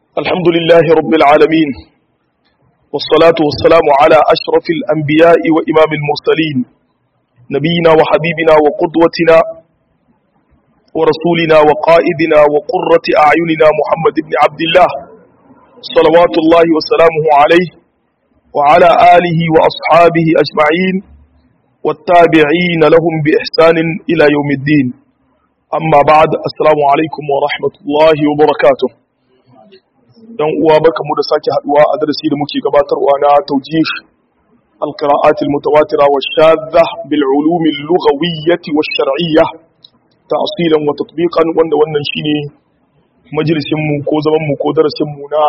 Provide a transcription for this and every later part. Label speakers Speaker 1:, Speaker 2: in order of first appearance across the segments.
Speaker 1: الحمد لله رب العالمين والصلاة والسلام على أشرف الأنبياء وإمام المرسلين نبينا وحبيبنا وقدوتنا ورسولنا وقائدنا وقرة أعيننا محمد بن عبد الله صلوات الله وسلامه عليه وعلى آله وأصحابه أجمعين والتابعين لهم بإحسان إلى يوم الدين أما بعد السلام عليكم ورحمة الله وبركاته dan uwa baka mu da sake haduwa a darasi da muke gabatarwa na tawjih al-qira'at al-mutawatira wa shadha bil ulum al-lughawiyyah wa shar'iyyah ta'silan wa tatbiqan wanda wannan shine majalisin mu ko zaman mu ko darasin mu na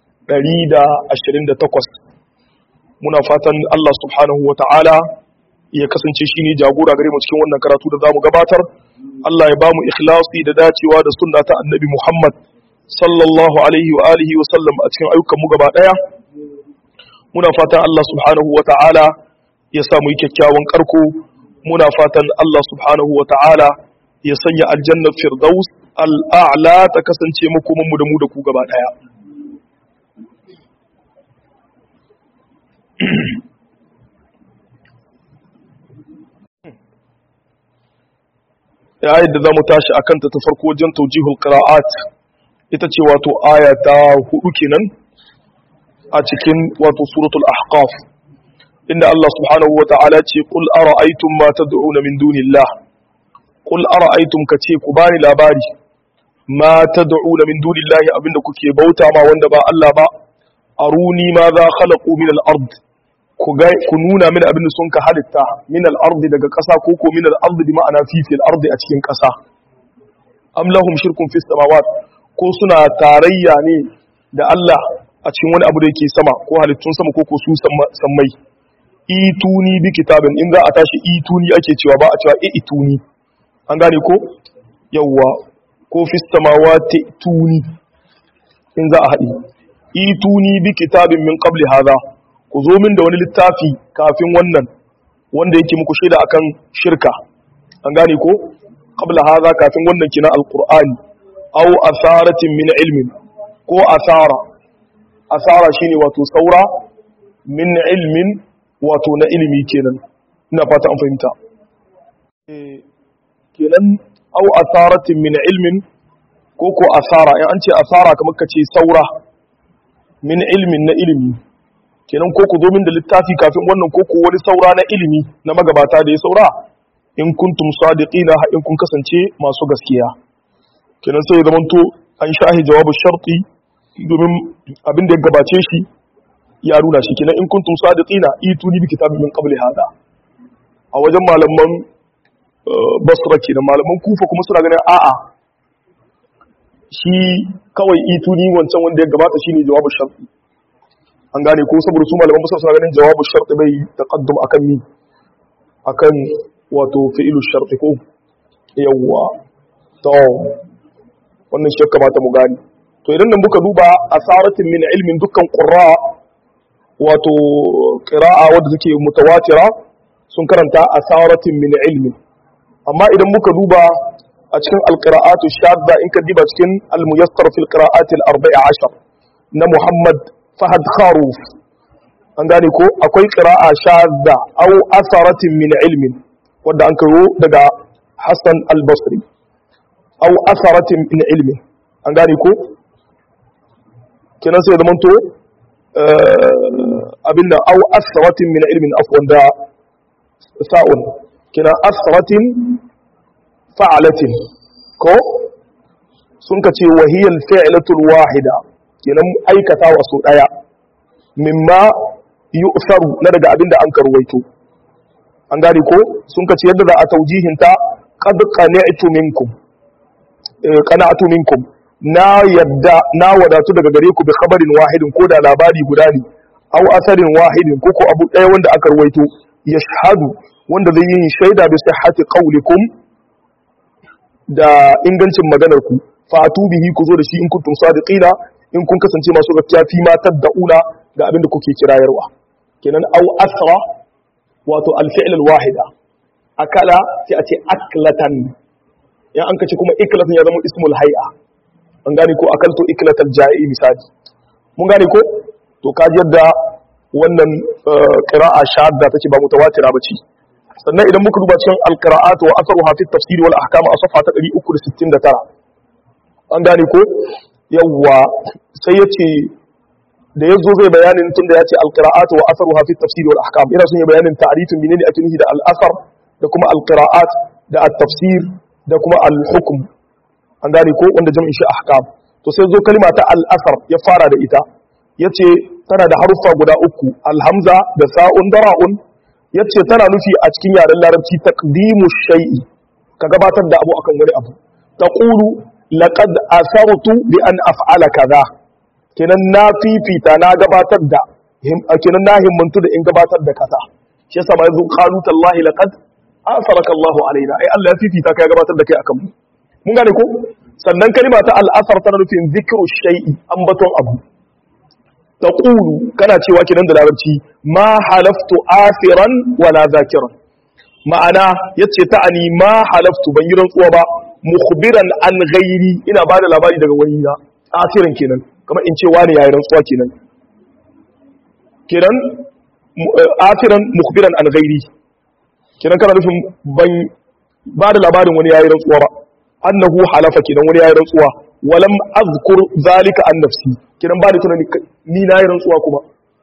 Speaker 1: 128 muna fatan Allah subhanahu wa ta'ala ya kasance shine jagora gare mu cikin wannan karatu da zamu gabatar Allah ya bamu ikhlasi da dacewa da sunna ta annabi Muhammad sallallahu alaihi wa alihi wa sallam a cikin ayyukanmu gaba daya muna fatan Allah subhanahu wa ta'ala ya sa mu yi kyakkyawan karko muna fatan Allah subhanahu wa ta'ala ya sanya aljannar firdaus al'a'la ta kasance makomanmu da mu da ku gaba daya ya yadda za mu tashi a kanta ta farko wajen taujihul qira'at ita ce wato aya ta hudu kenan a cikin wato suratul ahqaf inda Allah subhanahu wa ta'ala ce qul ara'aytum ma tad'una min dunillah qul ara'aytum kace ku bani labari ma tad'una min dunillah abinda kuke bauta ma wanda ba Allah ba aruni ma za khalaqu min al-ard ku ga ku nuna mini abinda sun ka halitta min al-ard daga ƙasa ko ko min al-ard bi ma'ana fi fil ard a cikin ƙasa am lahum shirkun fis samawat ko suna tarayya ne da Allah a cikin wani abu da yake sama ko halittun sama ko ko su sammai ituni bi kitabin in za a tashi ituni ake cewa ba a cewa e ituni an gane ko yawwa ko fis samawati tuni in za a haɗi ituni bi kitabin min qabli hadha ku zo min da wani littafi kafin wannan wanda yake muku shaida akan shirka an gane ko qabla hadha kafin wannan kina alqur'ani aw asaratin min ilmin ko asara asara shine wato saura min ilmin wato na ilimi kenan ina fata an fahimta kenan aw asaratin min ilmin ko ko asara in an ce asara kamar ka ce saura min ilmin na ilimi kenan ko ku zo min da littafi kafin wannan ko ko wani saura na ilimi na magabata da ya saura in kuntum sadiqina in kun kasance masu gaskiya kenan sai ya zamanto an shahi jawabu sharti domin abin da ya gabace shi ya nuna shi kenan in kuntum sadiqina ituni bi kitabin min qabli hada a wajen malaman basra kenan malaman kufa kuma suna ganin a'a shi kawai ituni wancan wanda ya gabata shine jawabu sharti an gane ko saboda su malaman basra suna ganin jawabu sharti bai taqaddum akan mi akan wato fi'ilu sharti ko yawwa to wannan shi kamata mu gani to idan nan muka duba asaratin min ilmin dukkan qurra wato qira'a wadda take mutawatira sun karanta asaratin min ilmin amma idan muka duba a cikin alqira'atu shadda in ka diba cikin almuyassar fil qira'ati al-arba'a ashar na Muhammad Fahad Kharuf an gane ko akwai qira'a shadda aw asaratin min ilmin wanda an karo daga Hassan al-Basri aw asaratin min ilmi an gane ko kenan sai zaman to abinda aw asaratin min ilmin afwan da sa'un kenan asaratin fa'alatin ko sun ka ce wahiyal fi'latul wahida kenan aikata wasu daya mimma yu'saru na daga abinda an karwaito an gane ko sun ka ce yadda za a taujihinta qad qani'tu minkum qana'tu minkum na yadda na wadatu daga gare ku bi khabarin wahidin ko da labari guda ne aw asarin wahidin ko ko abu ɗaya wanda aka ruwaito yashhadu wanda zai yi shaida bi sihhati qawlikum da ingancin maganar ku fatu bihi ku zo da shi in kuntum sadiqina in kun kasance masu gaskiya fi ma tad'una ga abin da kuke kirayarwa kenan aw asra wato al-fi'l al-wahida akala sai a ce aklatan ya an kace kuma iklatin ya zama ismul hay'a an gane ko akaltu iklatal ja'i misali mun gane ko to kaji yadda wannan qira'a shadda take ba mutawatira bace sannan idan muka duba cikin alqira'at wa atharuha fi tafsir wal ahkam a safa ta 369 an gane ko yawwa sai yace da yazo zai bayanin tunda yace alqira'at wa atharuha fi tafsir wal ahkam ina son ya bayanin ta'rifin menene ake nufi da al-athar da kuma alqira'at da at-tafsir da kuma al-hukm an gane ko wanda jam'in shi ahkam to sai zo kalma ta al-athar ya fara da ita yace tana da haruffa guda uku alhamza da sa'un da ra'un yace tana nufi a cikin yaren larabci taqdimu shay'i ka gabatar da abu akan wani abu taqulu laqad asartu bi an af'ala kaza kenan na fifita na gabatar da kenan na himmantu da in gabatar da kaza shi yasa ma yanzu qalu tallahi laqad asaraka Allah alaina ai Allah ya fifita ka ya gabatar da kai akan mu mun gane ko sannan kalma ta al-asar tana nufin zikru shay'i ambaton abu taqulu kana cewa kinan da larabci ma halaftu asiran wala zakiran ma'ana yace ta'ani ma halaftu ban yi rantsuwa ba mukhbiran an ghairi ina bada labari daga wani na asiran kenan kamar in ce wani yayi rantsuwa kenan kenan asiran mukhbiran an ghairi kenan kana nufin ban bada labarin wani yayi rantsuwa ba annahu halafa kenan wani yayi rantsuwa walam azkur zalika an nafsi kidan ba da tunani ni na yi rantsuwa kuma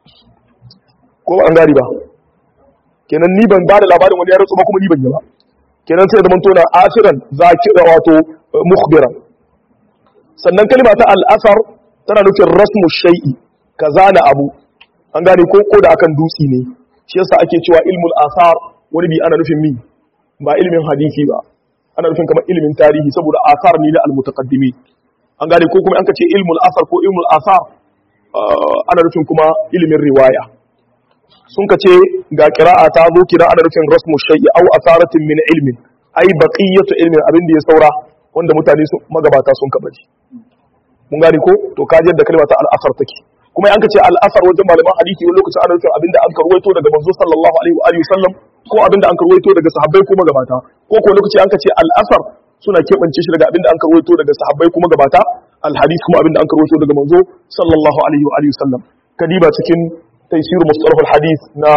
Speaker 1: ko an gari ba kenan ni ban ba da labarin wani ya rantsuwa kuma ni ban yi ba kenan sai da manto na asiran zakira wato mukhbiran sannan kalma ta al'asar tana nufin rasmu shay'i ka zana abu an gane ko ko da akan dutsi ne shi yasa ake cewa ilmul asar wani bi ana nufin mi ba ilmin hadisi ba ana nufin kamar ilmin tarihi saboda asar ne na al-mutaqaddimi an gane ko kuma an kace ilmul asar ko ilmul asar ana nufin kuma ilimin riwaya sun kace ga qira'a ta zo kira ana nufin rasmu shay'i aw asaratin min ilmin ai baqiyatu ilmin abin da ya saura wanda mutane su magabata sun kabaji mun gane ko to kaji yadda kalma ta al-asar take kuma an kace al-asar wajen malaman hadisi wani lokacin ana nufin abin da an karwaito daga manzo sallallahu alaihi wa alihi wasallam ko abin da an karwaito daga sahabbai ko magabata ko ko lokaci an kace al-asar suna keɓance shi daga abinda an karwaito daga sahabbai kuma gabata alhadis kuma abinda an karwaito daga manzo sallallahu alaihi wa alihi wasallam kadiba cikin taysir mustalah alhadith na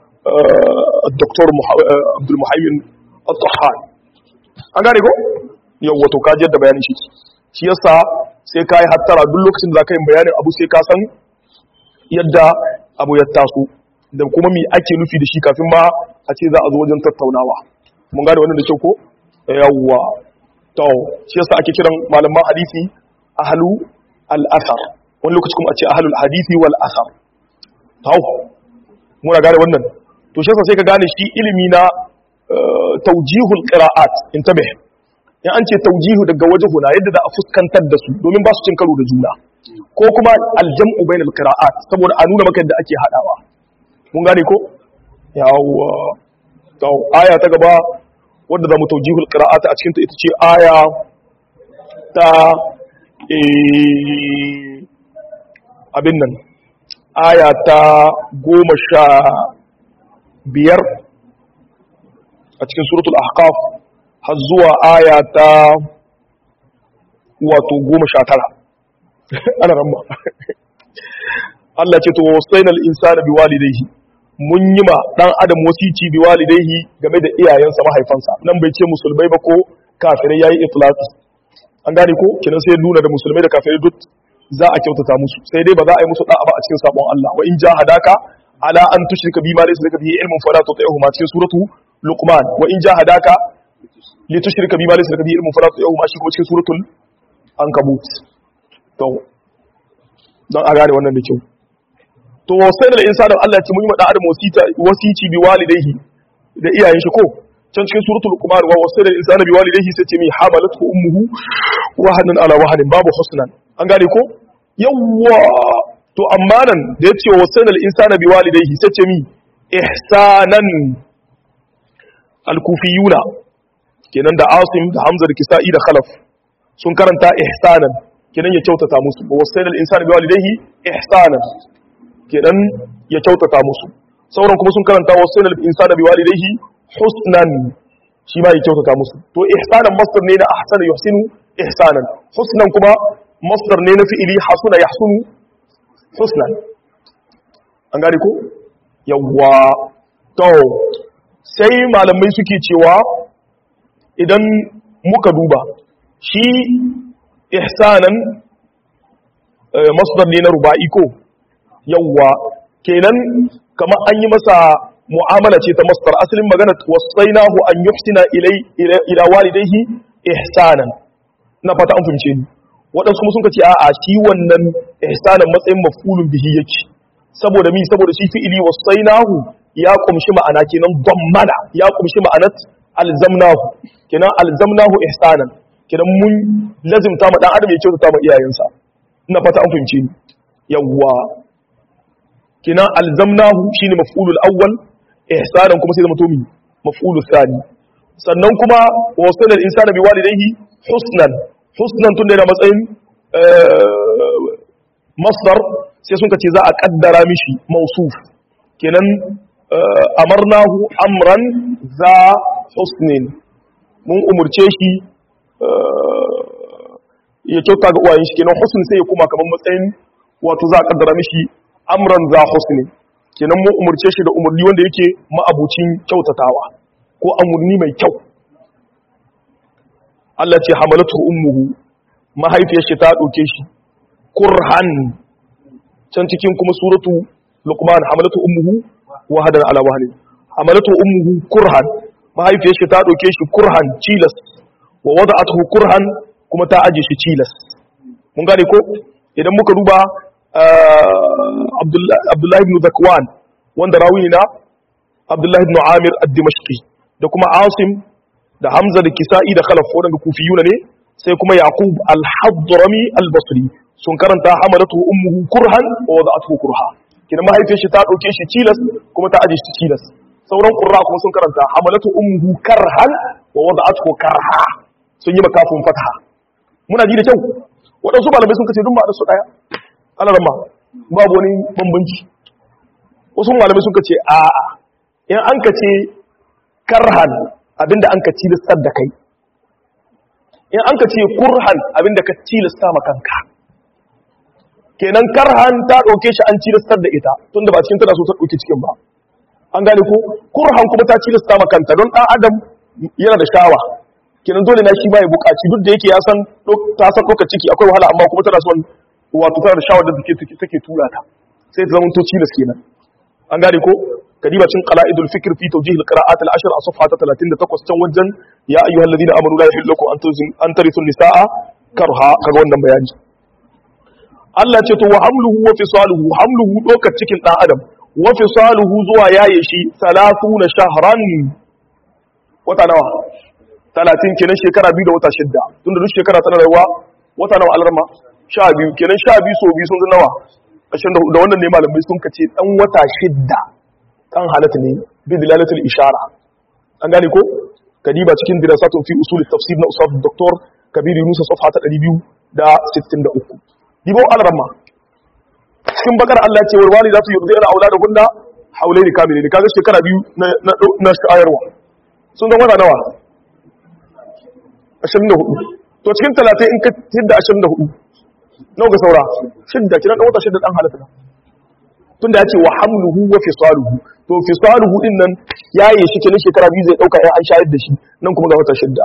Speaker 1: Dr. Abdul Muhaymin Al-Tahan an gane ko yau wato ka da bayanin shi shi yasa sai kai hattara duk lokacin da zaka yi bayanin abu sai ka san yadda abu ya taso da kuma me ake nufi da shi kafin ma a ce za a zo wajen tattaunawa mun gane wannan da kyau ko yawwa to shi yasa ake kiran malaman hadisi ahlu al-athar wani lokaci kuma a ce ahlul hadisi wal athar to muna gane wannan to shi yasa sai ka gane shi ilimi na tawjihul qira'at intabih ya an ce tawjihu daga wajhuna yadda za a fuskantar da su domin ba su cin karo da juna ko kuma aljam'u bainal qira'at saboda a nuna maka yadda ake hadawa mun gane ko yawwa to aya ta gaba wadda za mu taujihul qira'ata a cikin ta ita ce aya ta abin nan aya ta goma sha biyar a cikin suratul ahqaf har zuwa aya ta wato goma sha tara ana ramma Allah ce to wasainal insana biwalidayhi mun yi ma dan adam wasici bi walidaihi game da iyayensa mahaifansa nan bai ce musulmai ba ko kafirai yayi itlaqi an gane ko kinan sai nuna da musulmai da kafirai duk za a kyautata musu sai dai ba za a yi musu da'a ba a cikin sabon Allah wa in jahadaka ala an tushrika bi ma laysa laka bihi ilmun fala tuti'huma cikin suratu luqman wa in jahadaka li tushrika bi ma laysa laka bihi ilmun fala tuti'huma shi kuma cikin suratul ankabut to dan a gane wannan da kyau to sai da insanin Allah ya ce mun yi mada adam wasici bi walidayhi da iyayen shi ko can cikin suratul qumar wa wasai da insana bi walidayhi sai ce mi hamalatu ummuhu wahanan ala wahanin babu husnan an gane ko yawwa to amma nan da ya ce wasai da insana bi walidayhi sai ce mi ihsanan al-kufiyuna kenan da asim da hamza da kisa'i da khalaf sun karanta ihsanan kenan ya kyautata musu wa wasai da insana bi walidayhi ihsanan kenan ya kyautata musu sauran kuma sun karanta wasu sanar insana bi walidayhi husnan shi ma ya kyautata musu to ihsanan masdar ne na ahsana yuhsinu ihsanan husnan kuma masdar ne na fi'ili hasuna yahsunu husnan an gane ko yawwa to sai malamai suke cewa idan muka duba shi ihsanan masdar ne na ruba'i ko yawwa kenan kamar an yi masa mu'amala ce ta masdar asalin magana wasainahu an yuhsina ilai ila walidayhi ihsanan na fata an fahimce ni waɗansu kuma sun ce a'a shi wannan ihsanan matsayin mafulun bihi yake saboda mi saboda shi fi'ili wasainahu ya kumshi ma'ana kenan dammana ya kumshi ma'anat alzamnahu kenan alzamnahu ihsanan kenan mun lazimta ma dan adam ya kyautata ma iyayensa ina fata an fahimce ni yawwa kenan alzamnahu shine maf'ulul awwal ihsanan kuma sai zama to mi maf'ulul thani sannan kuma wasala al-insana biwalidayhi husnan husnan tun da yana matsayin masdar sai sun ce za a kaddara mishi mausuf kenan amarnahu amran za husnin mun umurce shi ya kyauta ga uwayen shi kenan husn sai ya kuma kamar matsayin wato za a kaddara mishi amran za husnin kenan mun umurce shi da umurni wanda yake ma'abucin kyautatawa ko amurni mai kyau Allah ce hamalatu ummuhu mahaifiyar shi ta dauke shi kurhan can cikin kuma suratu luqman hamalatu ummuhu wahadan ala wahni hamalatu ummuhu kurhan mahaifiyar shi ta dauke shi kurhan cilas wa wada'atuhu kurhan kuma ta aje shi cilas mun gane ko idan muka duba Abdullahi ibn Zakwan wanda rawi na Abdullahi ibn Amir ad-Dimashqi da kuma Asim da Hamza da Kisa'i da Khalaf wadanda kufiyuna ne sai kuma Yaqub al-Hadrami al-Basri sun karanta hamalatu ummuhu kurhan wa wada'atuhu kurha kina mahaifiyar shi ta dauke shi cilas kuma ta aje shi cilas sauran qurra kuma sun karanta hamalatu ummuhu karhan wa wada'atuhu karha sun yi makafin fatha muna ji da kyau waɗansu malamai sun kace duk ma'anar su daya alarma babu wani bambanci wasu malamai sun kace a in an kace karhan abinda an ka tilastar da kai in an kace kurhan abinda ka tilasta ma kanka kenan karhan ta ɗauke shi an tilastar da ita tunda ba cikin tana so ta ɗauki cikin ba an gane ko kurhan kuma ta tilasta ma kanta don ɗan adam yana da shawa kenan dole na shi ba ya buƙaci duk da yake ya san ta san ɗaukar ciki akwai wahala amma kuma tana son wato tana da shawar da take take tura ta sai ta zama to cilas kenan an gane ko kadiba cin qala'idul fikr fi tawjih al-qira'at al-ashr a safha ta 38 can wajen ya ayyuhal ladina amanu la yahillu lakum an tarithu nisaa karha kaga wannan bayani Allah ce to wa hamluhu wa fisaluhu hamluhu dokar cikin dan adam wa fisaluhu zuwa yaye shi 30 shahran wata nawa 30 kenan shekara biyu da wata shidda tunda duk shekara tana rayuwa wata nawa alarma 12 kenan 12 so biyu sun zama nawa 24 da wannan ne malamai sun kace dan wata shidda kan halatta ne bi dilalatul ishara an gane ko kadiba cikin dirasatun fi usul tafsir na usaf dr kabir yunus safha ta 263 dibo al-ramma cikin bakar Allah ce warwali za su yurdi ala auladahunna haulaini kamilin kaga shekara biyu na na shayarwa sun zama wata nawa 24 to cikin 30 in ka hidda 24 nawa ga saura shidda kiran dan wata shidda dan halatta tunda ya ce wa hamluhu wa fisaluhu to fisaluhu din nan yaye shi kenan shekara biyu zai dauka ya an shayar da shi nan kuma ga wata shidda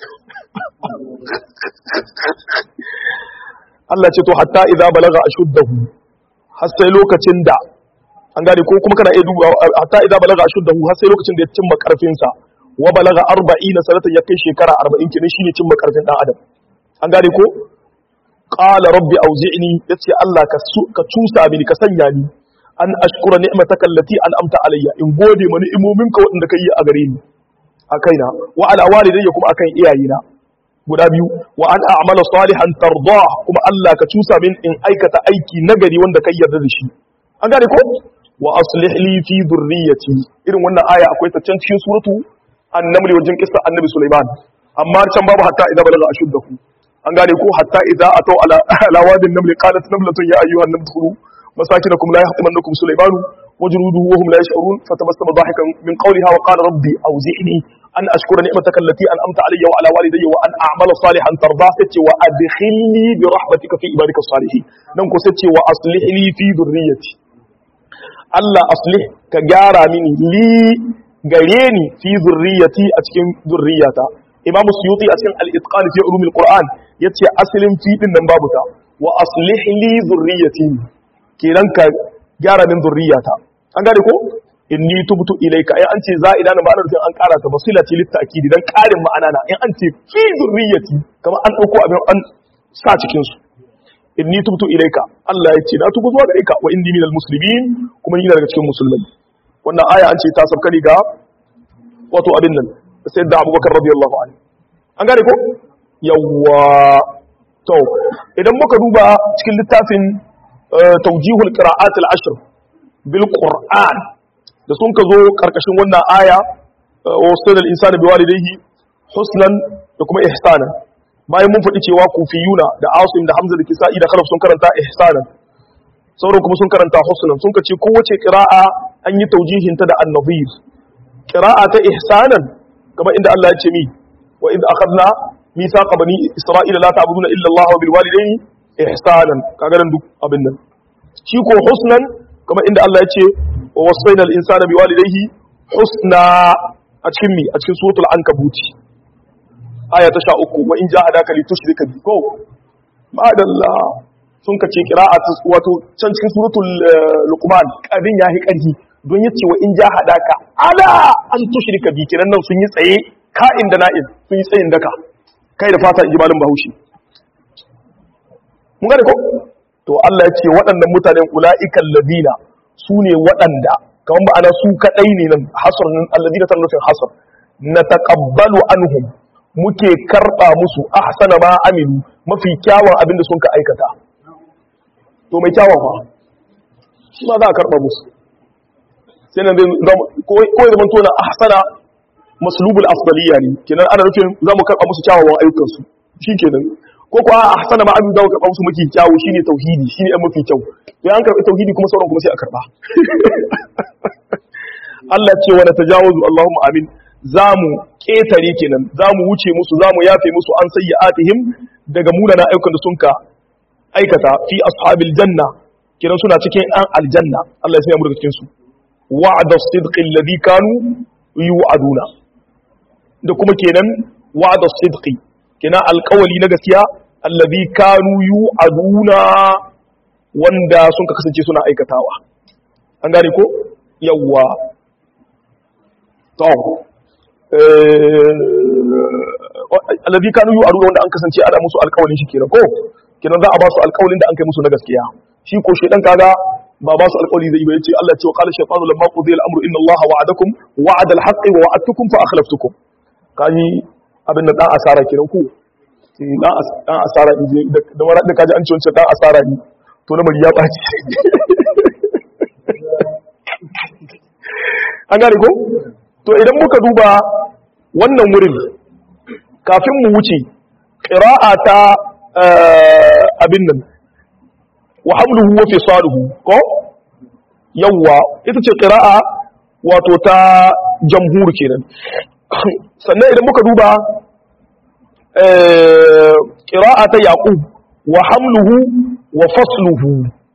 Speaker 1: Allah ce to hatta idza balaga ashuddahu har sai lokacin da an gane ko kuma kana iya duba hatta idza balaga ashuddahu har sai lokacin da ya cimma karfin sa wa balaga 40 sanatan ya kai shekara 40 kenan shine cimma karfin dan adam an gane ko qala rabbi auzi'ni yace Allah ka ka cusa mini ka sanya ni an ashkura ni'mataka allati an'amta alayya in gode ma ni'imominka waɗanda kai a gare ni a kaina wa ala walidayya kuma akan iyayena guda biyu wa an a'mala salihan tarda kuma Allah ka cusa min in aikata aiki nagari wanda kai yarda da shi an gane ko wa aslih li fi dhurriyyati irin wannan aya akwai ta can cikin suratu an-naml wajen kissa annabi Sulaiman amma can babu hatta idza balaga ashuddahu an gane ko hatta idza ataw ala ala wadin naml qalat namlatun ya ayyuhan naml khulu مساكنكم لا يحطمنكم سليمان وجنوده وهم لا يشعرون فتبسم ضاحكا من قولها وقال ربي أوزعني an ashkura ni'mataka allati an'amta alayya wa ala walidayya wa an a'mala salihan tarda sace wa adkhilni bi rahmatika fi ibadika salihin nan ko sace wa aslih li fi dhurriyyati Allah aslih ka gyara mini li gare ni fi dhurriyyati a cikin dhurriyyata Imam Suyuti a cikin al-itqan fi ulum al-Qur'an yace asalin fi din nan babu ta wa aslih li dhurriyyati kenan ka gyara min dhurriyyata an gane ko inni tubtu ilayka ai an ce za'ida na ma'anar an ƙara ta basila ce litta'kidi dan ƙarin ma'ana na in an ce fi zurriyati kamar an dauko abin an sa cikin su inni tubtu ilayka Allah ya ce na tubu zuwa gare ka wa inni minal muslimin kuma ni daga cikin musulmai wannan aya an ce ta sabka ga wato abin nan sayyidina Abubakar radiyallahu anhu an gane ko yawwa to idan muka duba cikin littafin tawjihul qira'at al-ashr bil qur'an da sun ka zo karkashin wannan aya wasu da insani bi walidayhi husnan da kuma ihsanan bayan mun faɗi cewa kufiyuna da asim da hamza da kisa'i da khalaf sun karanta ihsanan sauran kuma sun karanta husnan sun ka ce kowace qira'a an yi taujihin ta da an-nadhir qira'a ta ihsanan kamar inda Allah ya ce mi wa idh akhadna mithaqa bani isra'ila la ta'buduna illa Allah wa bil walidayni ihsanan kaga nan duk abin nan shi ko husnan kamar inda Allah ya ce wa wasaina al-insana biwalidayhi husna a cikin mi a cikin suratul ankabuti aya ta 13 wa in jahadaka li tushrika bi ko madalla sun ka ce qira'at wato can cikin suratul luqman kadin yahi karhi don yace wa in jahadaka ala an tushrika bi kiran nan sun yi tsaye ka'in da na'in sun yi tsayin daka kai da fata inji malin bahaushe mun gane ko to Allah ya ce waɗannan mutanen ula'ikan ladina su ne waɗanda kamar ma'ana su kaɗai ne nan hasar nan alladina ta nufin hasar na taƙabbalu anhum muke karɓa musu ahsana ma aminu mafi kyawun abinda sun ka aikata to mai kyawun fa shi ma za a karɓa musu sai nan ko ya zama tona ahsana maslubul afdaliya ne kenan ana nufin za mu karɓa musu kyawawan ayyukansu shi kenan ko kuwa a hasana ma abin da ka karɓa musu mafi kyawu shine tauhidi shine ɗan mafi kyau to an karɓi tauhidi kuma sauran kuma sai a karɓa Allah ce wa tajawazu Allahumma amin zamu ketare kenan zamu wuce musu zamu yafe musu an sayyi'atihim daga munana ayyukan da sun ka aikata fi ashabil janna kenan suna cikin an aljanna Allah ya sanya mu daga cikin su wa'da as-sidqi alladhi kanu yu'aduna da kuma kenan wa'da as-sidqi kina alkawali na gaskiya allazi kanu yu'aduna wanda sun ka kasance suna aikatawa an gane ko yawwa to allazi kanu yu'aduna wanda an kasance ana musu alkawalin shi kenan ko kenan za a ba su alkawalin da an kai musu na gaskiya shi ko shedan kaga ba ba su alkawali zai ba yace Allah ya ce wa qala shaytanu lamma qudiya al-amru inna Allah wa'adakum wa'ada al-haqqi wa wa'adtukum fa akhlaftukum kani abin da dan asara kiran ku dan asara in je da mara da kaji an ci wancan dan asara ne to na bari ya baci an gane ko to idan muka duba wannan wurin kafin mu wuce qira'a ta abin nan wa hamluhu wa fisaluhu ko yawwa ita ce qira'a wato ta jamhur kenan sannan idan muka duba ƙira'a ta yaƙub wa hamluhu wa fasluhu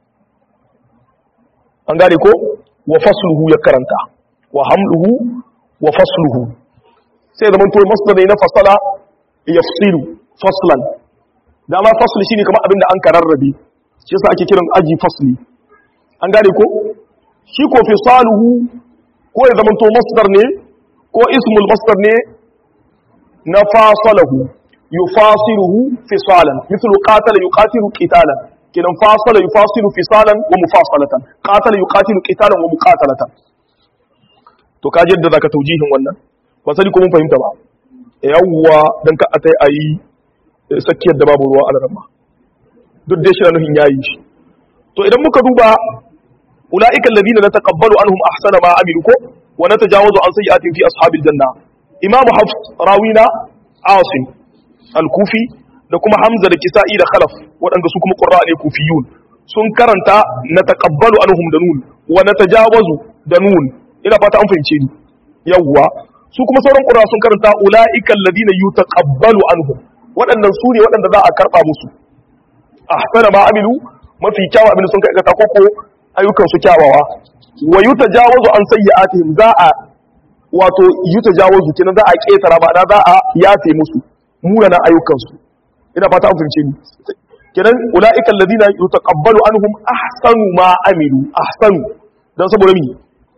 Speaker 1: an gane ko wa fasluhu ya karanta wa hamluhu wa fasluhu sai zaman to masdar ne na fasala yafsilu faslan dama fasl shine kamar abinda an kararrabe shi yasa ake kiran aji fasli an gane ko shi ko fisaluhu ko ya zaman to masdar ne ko ismul masdar ne na fasalahu yufasiluhu fisalan mithlu qatala yuqatilu qitalan kidan fasala yufasilu fisalan wa mufasalatan qatala yuqatilu qitalan wa muqatalatan to ka yadda zaka taujihin wannan ba sani ko mun fahimta ba yawwa dan ka atai ayi sakiyar da babu ruwa a ramma duk dai shi nuhin yayi shi to idan muka duba ulaika alladhina nataqabbalu anhum ahsana ma amilu ko wa natajawazu an sayyi'atin fi ashabil janna imamu hafs rawina asim al-kufi da kuma hamza da kisa'i da khalaf waɗanda su kuma qurra ne kufiyun sun karanta nataqabbalu anhum da nun wa natajawazu da nun ina fata an fahimce ni yawwa su kuma sauran qurra sun karanta ulaiikal ladina yutaqabbalu anhum waɗannan su ne waɗanda za a karba musu ahsana ma amilu mafi kyawu abin da sun kai ko ko ayyukan su kyawawa wa yutajawazu an sayyi'atihim za a wato yutajawazu kenan za a ketara ba za a yafe musu munanan ayyukan su ina fata an fahimce ni kenan ulaika alladhina yutaqabbalu anhum ahsanu ma amilu ahsanu dan saboda mi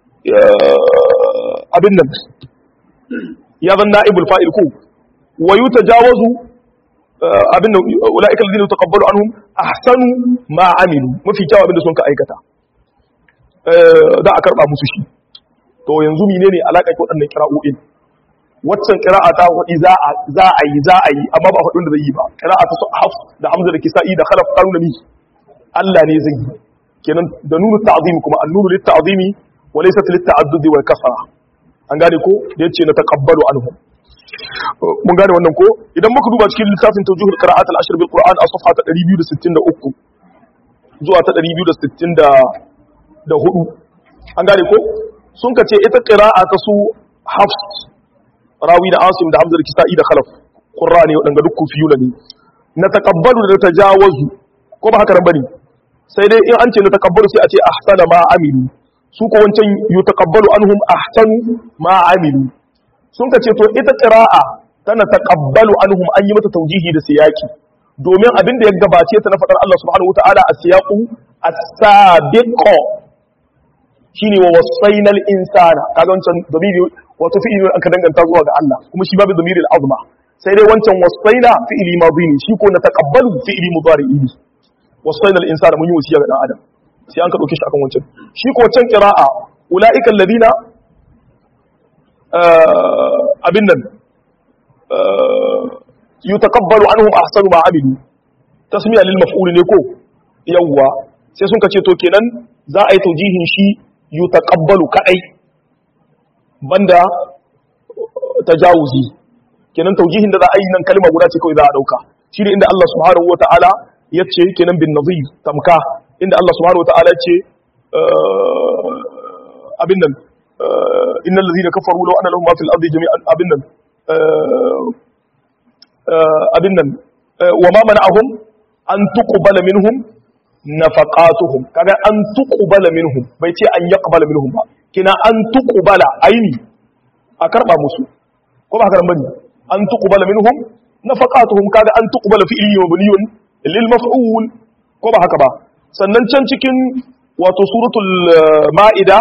Speaker 1: abin nan ya zan na'ibul fa'il ko wa yutajawazu abin nan ulaika alladhina yutaqabbalu anhum ahsanu ma amilu mafi kyau abin da sun ka aikata za a karba musu shi to yanzu menene alaka ki waɗannan kira'o'in waccan qira'a ta wadi za a za a yi za a yi amma ba faɗin da zai yi ba qira'a ta hafs da hamza da kisa'i da khalaf qaruna mi Allah ne zai yi kenan da nunu ta'zimi kuma an-nunu lit-ta'zimi wa laysat lit-ta'addudi wal kasra an gane ko da yace na taqabbalu anhum mun gane wannan ko idan muka duba cikin littafin tawjihul qira'at al-ashr bil qur'an a safha ta 263 zuwa ta 264 an gane ko sun ka ce ita qira'a ta su hafs rawi da asim da hamza da kisa'i da khalaf qurra ne wadanga duk kufiyuna ne na taqabbalu da tajawazu ko ba haka nan bane sai dai in an ce na taqabbalu sai a ce ahsana ma amilu su ko wancan yutaqabbalu anhum ahsanu ma amilu sun ka ce to ita qira'a tana taqabbalu anhum an yi mata taujihi da siyaki domin abin da ya gabace ta na fadar Allah subhanahu wataala a siyaqu as-sabiqo shine wa wasainal insana kaga wancan damiri wato fi'ili aka danganta zuwa ga Allah kuma shi babu damiri al-azma sai dai wancan wasaina fi'ili madhi ne shi ko na taqabbalu fi'ili mudari'i ne wasainal insana mun yi wasiya ga dan adam sai an ka dauke shi akan wancan shi ko wancan qira'a ulaika alladhina abin nan yutaqabbalu anhum ahsanu ma amilu tasmiya lil maf'ul ne ko yawwa sai sun kace to kenan za a yi taujihin shi yutaqabbalu kadai banda tajawuzi kenan taujihin da za a yi nan kalma guda ce kawai za a dauka shi ne inda Allah subhanahu wataala yace kenan bin nazir tamka inda Allah subhanahu wataala yace abin nan إن الذين كفروا لو أن لهم ما في الأرض جميعا أبنا أبنا وما منعهم أن تقبل منهم نفقاتهم كذا أن تقبل منهم بيتي أن يقبل منهم كنا أن تقبل أيني أكرب مسو كما أكرم بني أن تقبل منهم نفقاتهم كذا أن تقبل في إلي مبني للمفعول كما هكذا sannan can cikin wato suratul ma'ida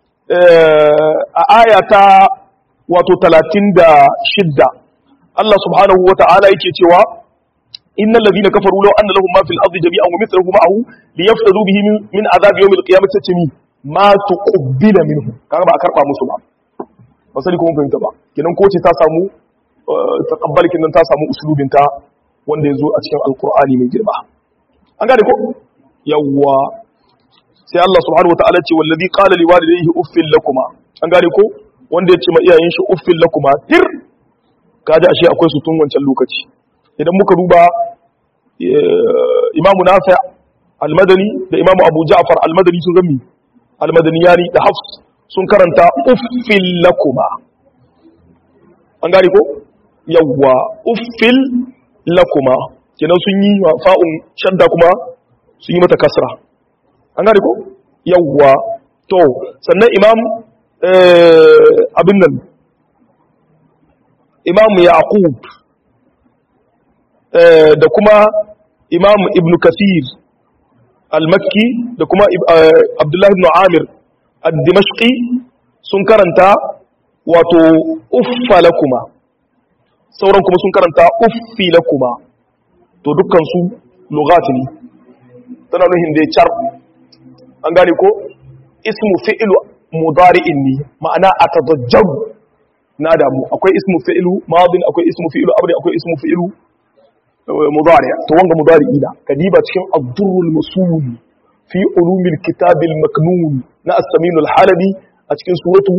Speaker 1: a aya ta wato talatin da shidda Allah subhanahu wa ta'ala yake cewa innal ladina kafaru law anna lahum ma fil ardi jami'an wa mithluhu ma'ahu liyaftadu bihi min adhab yawm al-qiyamati tami ma tuqbila minhu kaga ba a karba musu ba ba sai kuma fahimta ba kenan ko ce ta samu taqabbal kinan ta samu usulubin ta wanda yazo a cikin alqur'ani mai girma an gane ko yawwa sai Allah subhanahu wataala ce wallazi qala liwalidayhi uffil lakuma an gane ko wanda ya ce ma iyayen shi uffil lakuma tir kaji ashe akwai su tun wancan lokaci idan muka duba Imam Nafi' al-Madani da Imam Abu Ja'far al-Madani sun gami al-Madaniyani da Hafs sun karanta uffil lakuma an gane ko yawwa uffil lakuma kenan sun yi fa'un shadda kuma sun yi mata kasra an gane ko yawwa to sannan imam abin nan imam yaqub da kuma imam ibn kasir al-makki da kuma abdullahi ibn amir al-dimashqi sun karanta wato uffa lakuma sauran kuma sun karanta uffi lakuma to dukkan su lugati ne tana nuhin da ya car an gane ko ismu fi'ilu mudari'in ne ma'ana atadajjaru na damu akwai ismu fi'ilu madin akwai ismu fi'ilu amri akwai ismu fi'ilu mudari to wanga mudari'i da kadiba cikin ad-durrul masul fi ulumil kitabil maknun na as-samin al-halabi a cikin suratu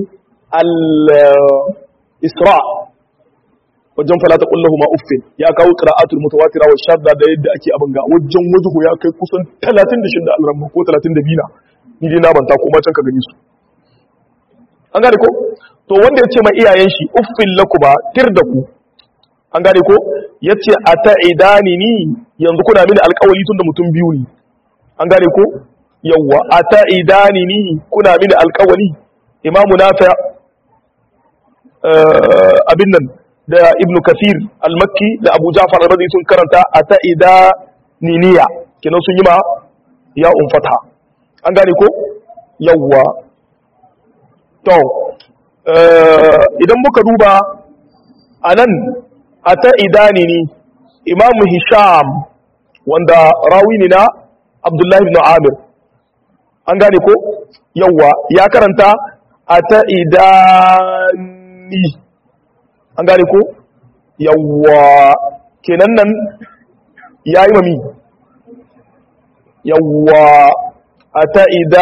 Speaker 1: al-isra wajen fala ta kullahu ma uffin ya kawo qira'atul mutawatira wa shadda da yadda ake abin ga wajen wajhu ya kai kusan 36 al-ramma ko 32 na ni dai na banta ko ma can ka gani su an gane ko to wanda ya ce ma iyayen shi uffin laku ba tir da ku an gane ko ya ce a ta'idani ni yanzu kuna mini alkawali tun da mutum biyu ne an gane ko yawwa a ta'idani ni kuna mini alkawali imamu nafi abin nan da ibnu kasir al-makki da abu jafar al-razi sun karanta a ta'idani niya kenan sun yi ma ya umfata an gane ko yawwa to idan muka duba a nan a ta idani ne imamu hisham wanda rawi ne na abdullahi ibn amir an gane ko yawwa ya karanta a ta idani an gane ko yawwa kenan nan ya yi mami yawwa a ta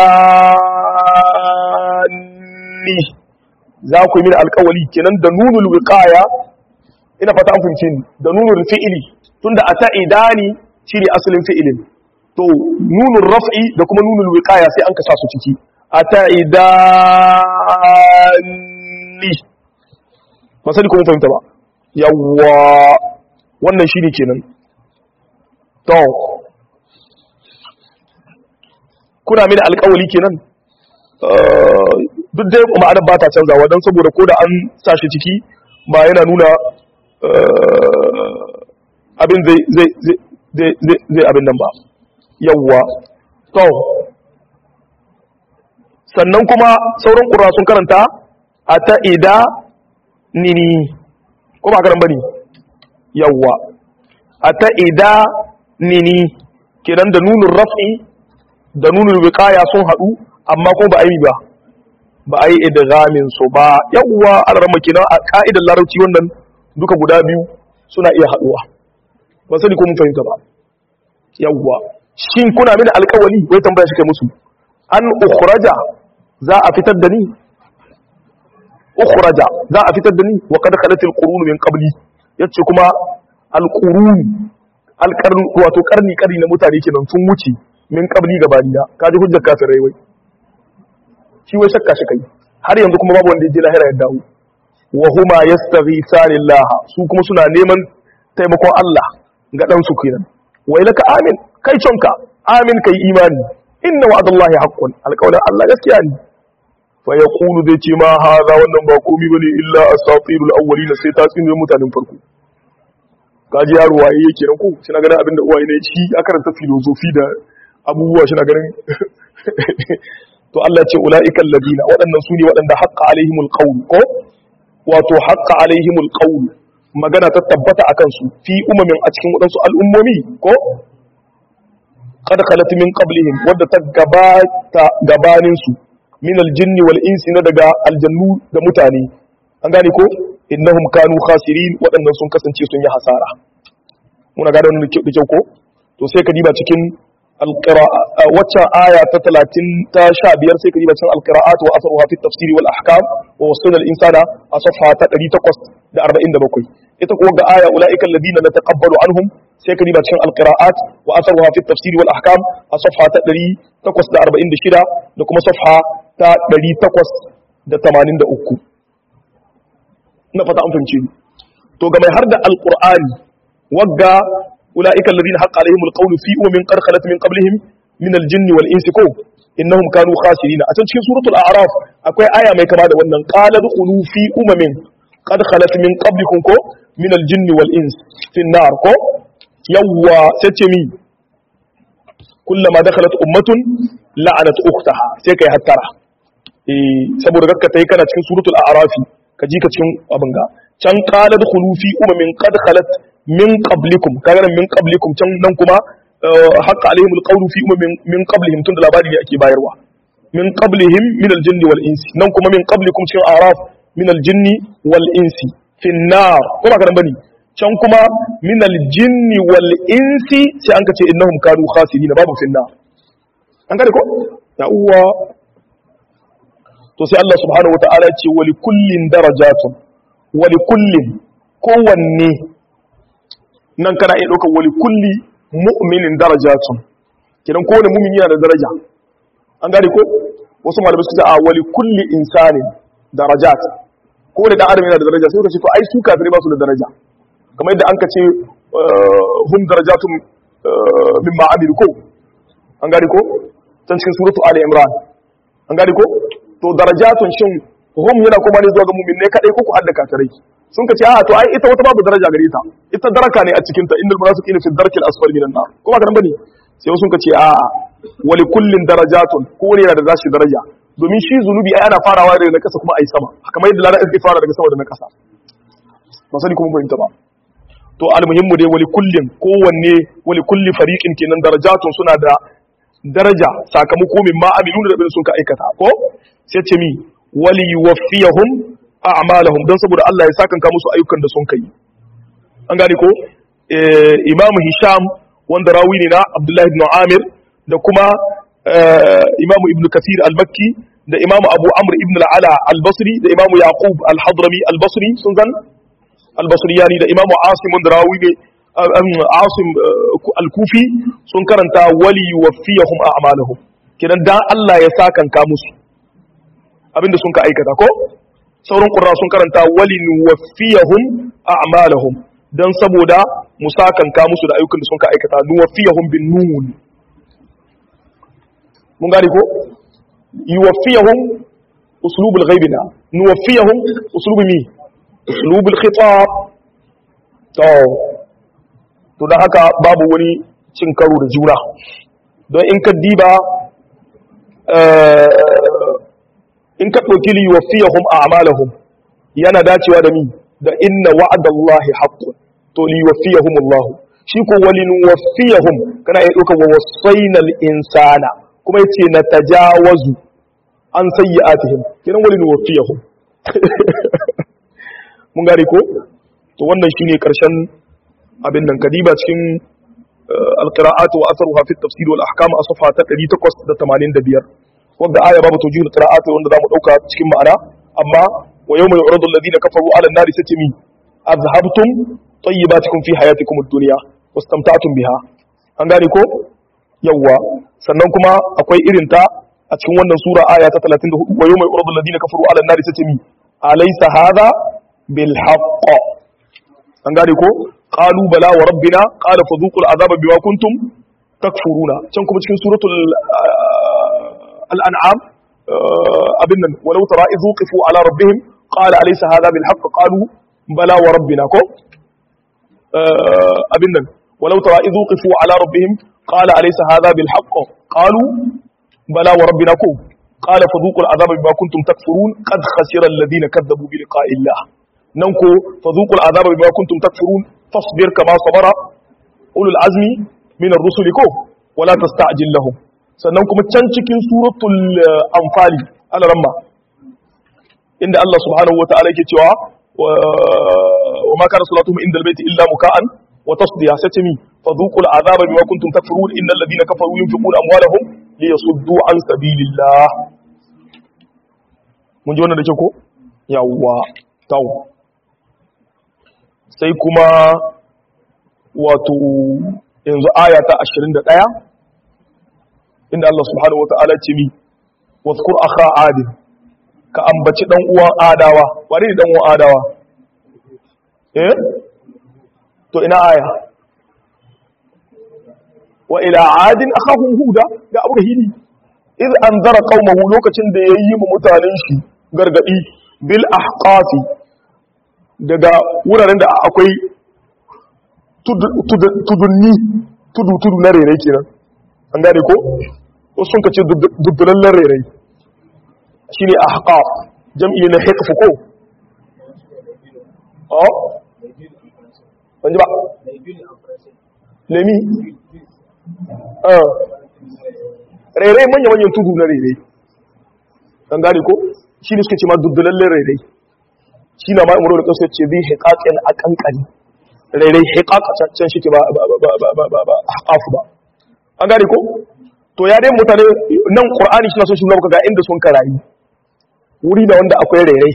Speaker 1: idani za ku yi mini alkawali kenan da nunul wiqaya ina fata an fahimce ni da nunul fi'ili tunda ata idani shine asalin fi'ilin to nunul raf'i da kuma nunul wiqaya sai an kasa su ciki ata idani ba sai kuma fahimta ba yawwa wannan shine kenan to kuna mini alkawali kenan duk dai ma'anar ba ta canzawa don saboda ko da an sa shi ciki ba yana nuna abin zai abin nan ba yawwa to sannan kuma sauran ƙura sun karanta a ta ida nini ko ba karan bane yawwa a ta ida nini kenan da nunin raf'i da nunin wiqaya sun haɗu amma kuma ba a yi ba ba a yi idgamin su ba yawwa alarma kenan a ka'idar larabci wannan duka guda biyu suna iya haduwa ba sani ko mun fahimta ba yawwa shin kuna mini alƙawari wai tambaya shi kai musu an ukhraja za a fitar da ni ukhraja za a fitar da ni wa qad khalat alqurun min qabli yace kuma alqurun alqarn wato karni karni na mutane kenan sun wuce min qabli gabaniya kaji hujjar kafirai wai shi wai shakka shi kai har yanzu kuma babu wanda ya je lahira ya dawo wa huma yastaghithani Allah su kuma suna neman taimakon Allah ga dan su kenan wai laka amin kai conka amin kai imani inna wa'dallahi haqqun alqawlan Allah gaskiya ne fa yaqulu zai ce ma hadha wannan ba komai bane illa asatirul awwalin sai ta tsinin mutanen farko kaji yaro waye yake nan ko shi na ganin abinda uwaye ne shi ya karanta filosofi da abubuwa shi na ganin to Allah ce ula'ikan ladina waɗannan su ne waɗanda haƙƙa alaihimul qawl ko wato haƙƙa alaihimul qawl magana ta tabbata akan su fi umamin a cikin waɗansu al'ummomi ko qad khalat min qablihim wadda ta gabata gabanin su min aljinni wal insi na daga aljannu da mutane an gane ko innahum kanu khasirin waɗannan sun kasance sun yi hasara muna gane wannan da kyau ko to sai ka diba cikin waccan aya ta talatin ta sha biyar sai ka yi bacin alkira'at wa asaruha fi tafsiri wal ahkam wa wasu insana a safa ta ɗari takwas da arba'in da bakwai ita kuwa ga aya ula'ikan ladina na taqabbalu anhum sai ka yi bacin alkira'at wa asaruha fi tafsiri wal ahkam a safa ta ɗari takwas da arba'in da shida da kuma safa ta ɗari takwas da tamanin da uku na fata an fahimci to ga mai har da alƙur'ani wagga أولئك الذين حق عليهم القول في أمم قد خلت من قبلهم من الجن والإنس كو إنهم كانوا خاسرين أتنشي سورة الأعراف أكوي آية ما كما دوانا قال دخلوا في أمم قد خلت من قبلكم كو من الجن والإنس في النار كو يوا ستمي كلما دخلت أمة لعنت أختها سيكي هترى saboda gaska ta yi kana cikin suratul a'rafi ka ji ka cikin abin ga can qala dkhulu fi umamin qad khalat min qablikum kaga nan min qablikum can nan kuma haqqa alaihim alqawlu fi umamin min qablihim tun da labari ne ake bayarwa min qablihim min aljinni wal insi nan kuma min qablikum cikin araf min aljinni wal insi fi nar ko ba karan bane can kuma min aljinni wal insi sai an kace innahum kanu khasirin babu fi nar an gane ko ya uwa to sai Allah subhanahu wataala ya ce wa likullin darajatun wa likullin kowanne nan kana iya ɗaukar wali kulli mu'minin darajatun kidan kowane mu'min yana da daraja an gane ko wasu malamai suka ce a wali kulli insanin darajat ko da dan adam yana da daraja sai ka ce to ai su kafirai ba su da daraja kamar yadda an ka ce hum darajatun mimma amilu ko an gari ko can cikin suratu ali imran an gari ko to darajatun shin hum yana kuma ne zuwa ga mu'minai kadai ko ku hadda kafirai sun ka ce a to ai ita wata babu daraja gare ta ita daraka ne a cikin ta innal munafiqina fi darkil asfali minan nar kuma ga nan bane sai sun ka ce a wali kullin darajatun ko wani yana da zashi daraja domin shi zunubi ai ana farawa daga na kasa kuma ai sama kamar yadda lara ake fara daga sama da na kasa ba sani kuma fahimta ba to almuhimmu dai wali kullin kowanne wali kulli fariqin kenan darajatun suna da daraja sakamako min ma amiluna da bin sun ka aikata ko sai ce mi wali yuwaffiyahum a'malahum dan saboda Allah ya sakanka musu ayyukan da sun kai an gane ko imamu hisham wanda rawi ne na abdullahi ibn amir da kuma imamu ibn kasir al-makki da imamu abu amr ibn al-ala al-basri da imamu yaqub al-hadrami al-basri sun zan al-basriyani da imamu asim wanda rawi ne asim al-kufi sun karanta wali yuwaffiyahum a'malahum kidan dan Allah ya sakanka musu abinda sun ka aikata ko sauran qurra sun karanta wali nuwaffiyahum a'malahum dan saboda musakanka musu da ayyukan da sun ka aikata nuwaffiyahum bin nun mun gane ko yuwaffiyahum uslubul ghaibina nuwaffiyahum uslubu mi uslubul khitab to to dan haka babu wani cin karo da juna don in ka diba in ka ɗauki li yuwaffiyahum a'malahum yana dacewa da mi da inna wa'adallahi haqqun to li yuwaffiyahum Allah shi ko walin waffiyahum kana iya ɗaukar wa wasainal insana kuma yace na tajawazu an sayyi'atihim kiran walin waffiyahum mun gane ko to wannan shine karshen abin nan kadiba cikin alqira'atu wa atharuha fi at-tafsir wal ahkam a safa ta 885 wanda aya babu tawjihul qira'ati wanda zamu dauka cikin ma'ana amma wa yawma yu'radu alladhina kafaru 'ala an-nari satimi azhabtum tayyibatikum fi hayatikum ad-dunya wastamta'tum biha an gane ko yawa sannan kuma akwai irin ta a cikin wannan sura aya ta 34 wa yawma yu'radu alladhina kafaru 'ala an-nari satimi alaysa hadha bil haqq an gane ko qalu bala wa rabbina qala fadhuqul azaba bima kuntum takfuruna can kuma cikin suratul الأنعام أبنا ولو ترى إذ وقفوا على ربهم قال أليس هذا بالحق قالوا بلى وربنا كو أبنا ولو ترى إذ وقفوا على ربهم قال أليس هذا بالحق قالوا بلى وربنا كو قال فذوقوا العذاب بما كنتم تكفرون قد خسر الذين كذبوا بلقاء الله ننكو فذوقوا العذاب بما كنتم تكفرون فاصبر كما صبر أولو العزم من الرسل كو ولا تستعجل لهم sannan kuma can cikin suratul anfali alaramma inda Allah subhanahu wa ta'ala yake cewa wa ma kana salatuhum inda albayti illa muka'an wa tasdiya satimi fadhuqul azaba bima kuntum takfurun innal ladina kafaru yunfiquna amwalahum liyasuddu an sabilillah mun ji wannan da ke ko yawwa taw sai kuma wato yanzu aya ta 21 inda Allah subhanahu wa ta'ala ce mi wadhkur akha adin ka ambaci dan uwan adawa wani ne dan uwan adawa eh to ina aya wa ila adin akhahum huda da abu hili iz anzara qaumahu lokacin da yayi mu mutanen shi gargadi bil ahqafi daga wuraren da akwai tudunni tudu tudu na rere kenan an gane ko wasu sun kace duddulallen rere shi ne a haƙaf jam'i na haƙafi ko? o? wani ba? lemi? rere manya-manyan tudu na rere an gane ko? shi ne suka ce ma duddulallen rere shi na ma'amuru da ƙasa ce zai haƙaƙen a ƙanƙani rere haƙaƙacen shi ke ba haƙafu ba an gane ko? to ya dai mutane nan qur'ani shi na so shi nuna ga inda sun karayi wuri da wanda akwai rairai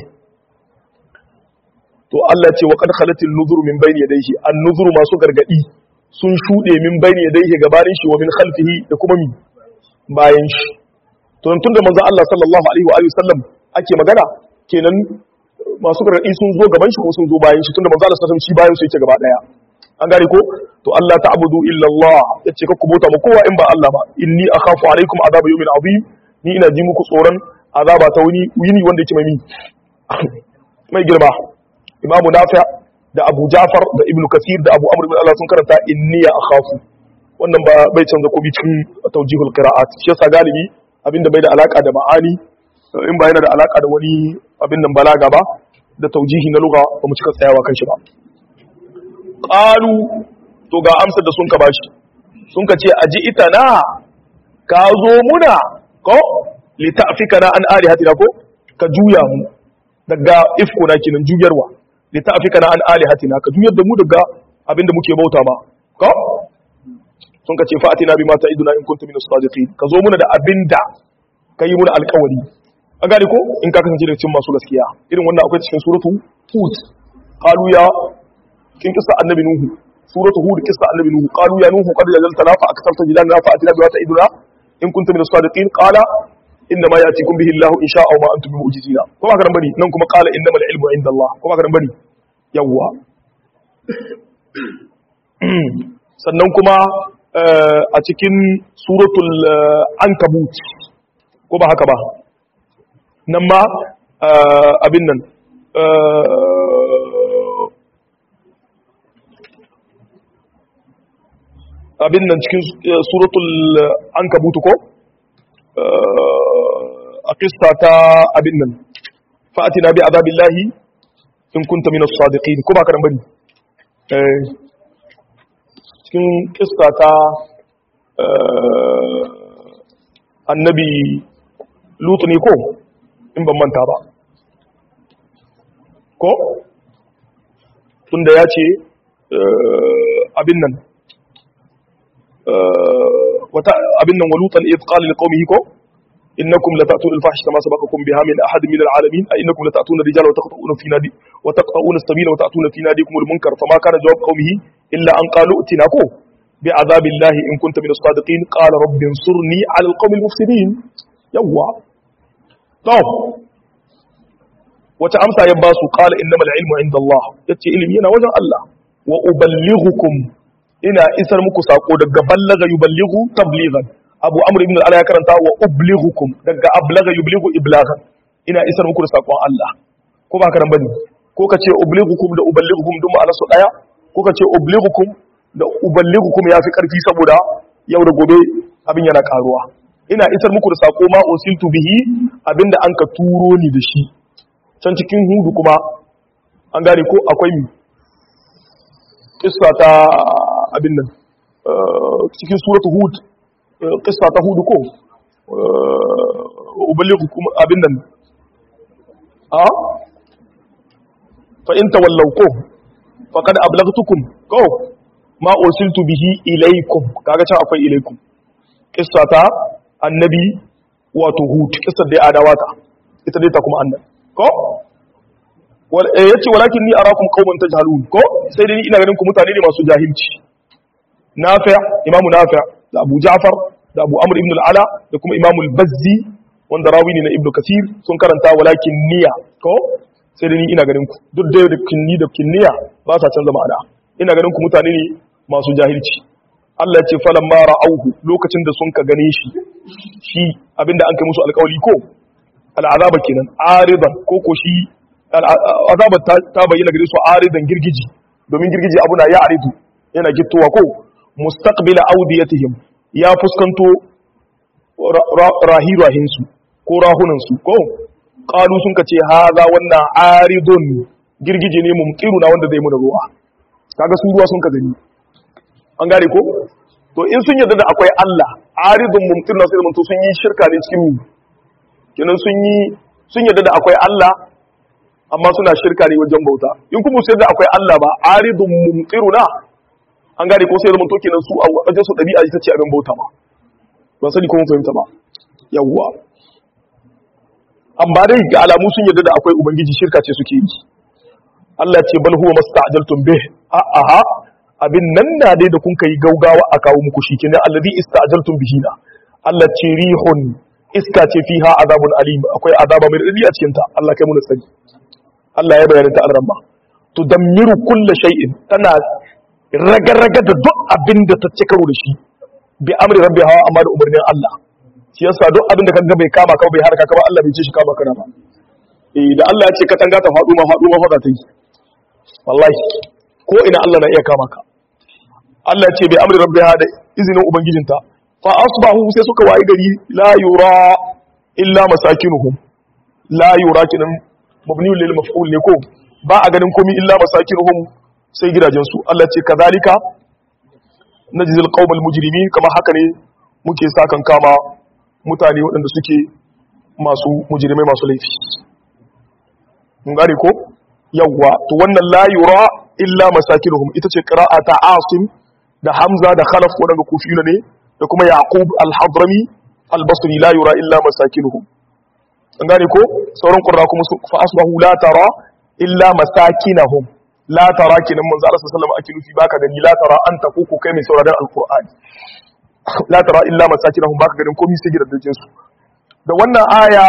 Speaker 1: to Allah ce wa qad khalatil nuzuru min bayni yadayhi an nuzuru masu gargadi sun shude min bayni yadayhi gabanin shi wa min khalfihi da kuma mi bayan shi to tun da manzo Allah sallallahu alaihi wa alihi sallam ake magana kenan masu gargadi sun zo gaban shi ko sun zo bayan shi tunda manzo Allah sallallahu alaihi wasallam shi bayan su yake gaba daya an gane ko to Allah ta'budu illa Allah yace ka kubuta ma kowa in ba Allah ba inni akhafu alaikum azab yawmin azim ni ina ji muku tsoron azaba ta wuni wuni wanda yake mai mai girma Imam Nafi' da Abu Ja'far da Ibn Kathir da Abu Amr ibn Allah sun karanta inni akhafu wannan ba bai canza ko cikin tawjihul qira'at shi yasa galibi abinda bai da alaka da ma'ani in ba yana da alaka da wani abin nan balaga ba da taujihi na lugha ba mu cika tsayawa kan shi ba qalu to ga amsar da sun ka bashi sun ka ce aji ita na ka zo muna ko li ta'fikana an alihatina ko ka juya mu daga ifko na kinan juyarwa li ta'fikana an alihatina ka juyar da mu daga abinda muke bauta ba ko sun ka ce fa'atina bima ta'iduna in kuntum min as-sadiqin ka zo muna da abinda kai muna alƙawari an gane ko in ka kasance daga cikin masu gaskiya irin wannan akwai cikin suratu hud qalu ya kin kisa annabi nuhu suratu hud kisa annabi nuhu qalu ya nuhu qad jalaltana fa aktarta jidalna fa atina bi ta'iduna in kuntum min as-sadiqin qala inna ma yatikum bihi Allah in sha'a wa ma antum bimu'jizina ko ba karan bari nan kuma qala innamal ilmu inda Allah ko ba karan bari yawwa sannan kuma a cikin suratul ankabut ko ba haka ba nan ma abin nan abin nan cikin suratul an kabutu ko a kista ta abin nan fa'atina bi azabillahi in kunta minas sadiqin ko ba ka bari cikin kista ta annabi lutu ne ko in ban manta ba ko tunda ya ce abin nan wata abin nan walutan idh qala liqaumihi ko innakum latatuna al-fahishata ma sabaqakum biha min ahad min al-alamin a innakum latatuna rijala wa taqta'una fi nadi wa taqta'una as-sabila wa ta'tuna fi nadikum al-munkar fama kana jawab qaumihi illa an qalu utina ko bi azabillahi in kunta min as-sadiqin qala rabbi ansurni 'ala al-qaumi al-mufsidin yawwa to wata amsa ya ba su qala innamal ilmu inda Allah yace ilimi yana wajen Allah wa uballighukum ina isar muku sako daga ballaga yuballighu tablighan abu amr ibn al ya karanta wa ublighukum daga ablaga yublighu iblaghan ina isar muku da sakon Allah ko ba karan bane ko ka ce ublighukum da uballighukum duk ma'ana su daya ko ka ce ublighukum da uballighukum yafi karfi saboda yau da gobe abin yana karuwa ina isar muku da sako ma usiltu bihi abinda an ka turo ni da shi can cikin hudu kuma an gane ko akwai mi kissa ta abin nan cikin suratu hud kissa ta hudu ko uballighukum abin nan a fa in tawallaw ko faqad ablaghtukum ko ma ursiltu bihi ilaykum kaga can akwai ilaykum kissa ta annabi wato hud kissar dai adawata ita dai ta kuma annabi ko yace walakin ni arakum qauman tajhalun ko sai dai ina ganin ku mutane ne masu jahilci nafi' imamu nafi' da abu ja'far da abu amr ibn al-ala da kuma imamu al-bazzi wanda rawi ne na ibnu kathir sun karanta walakin niya ko sai dai ni ina ganin ku duk da da kinni da kinniya ba sa canza ma'ana ina ganin ku mutane ne masu jahilci Allah ya ce falamma ra'auhu lokacin da sun ka gane shi shi abinda an kai musu alƙawari ko al'azaba kenan aridan ko ko shi azaba ta bayyana gare su aridan girgiji domin girgiji abu na ya aridu yana gittowa ko mustaqbila awdiyatihim ya fuskanto rahirahinsu ko rahunansu ko qalu sun kace haza wannan aridun girgije ne mumqiru na wanda zai mu da ruwa kaga su ruwa sun ka gani an gane ko to in sun yarda da akwai Allah aridun mumqiru na sai mun to sun yi shirka ne cikin mu kenan sun yi sun yarda da akwai Allah amma suna shirka ne wajen bauta in kuma sai da akwai Allah ba aridun mumqiruna an gane ko sai zaman to kenan su a wajen su dabi'a ita ce abin bauta ba ban sani ko mun fahimta ba yawwa amma dai ga alamu sun yarda da akwai ubangiji shirka ce suke yi Allah ce bal huwa masta'jaltum bih a aha abin nan na dai da kun kai gaugawa a kawo muku shi kenan alladhi ista'jaltum bihi na Allah ce rihun iska ce fiha azabun alim akwai azaba mai radadi a cikin ta Allah kai mu tsari Allah ya bayyana ta arrama tudammiru kulla shay'in tana raga-raga da duk abin da ta ci karo da shi bi amri rabbiha amma da umarnin Allah shi yasa duk abin da kaga bai kama ka bai harka ka ba Allah bai ce shi kama kana ba eh da Allah ya ce katanga ta faɗo ma faɗo ma faɗa ta yi wallahi ko ina Allah na iya kama ka Allah ce bai amri rabbiha da izinin ubangijinta fa asbahu sai suka wayi gari la yura illa masakinuhum la yura kinan mabni lil maf'ul ne ko ba a ganin komai illa masakinuhum sai gidajen su Allah ce kazalika najzil qaumal mujrimin kama haka ne muke sakan kama mutane waɗanda suke masu mujrimai masu laifi mun gane ko yawwa to wannan la yura illa masakinuhum ita ce qira'ata asim da hamza da khalaf wadanda kufiyuna ne da kuma yaqub al-hadrami al-basri la yura illa masakinuhum an gane ko sauran qurra kuma fa asbahu la tara illa masakinahum la tara kinan manzo Allah sallallahu alaihi wasallam ake nufi baka gani la tara anta ko kai mai sauraron alqur'ani la tara illa masakinahum baka ganin komai sai gidajen su da wannan aya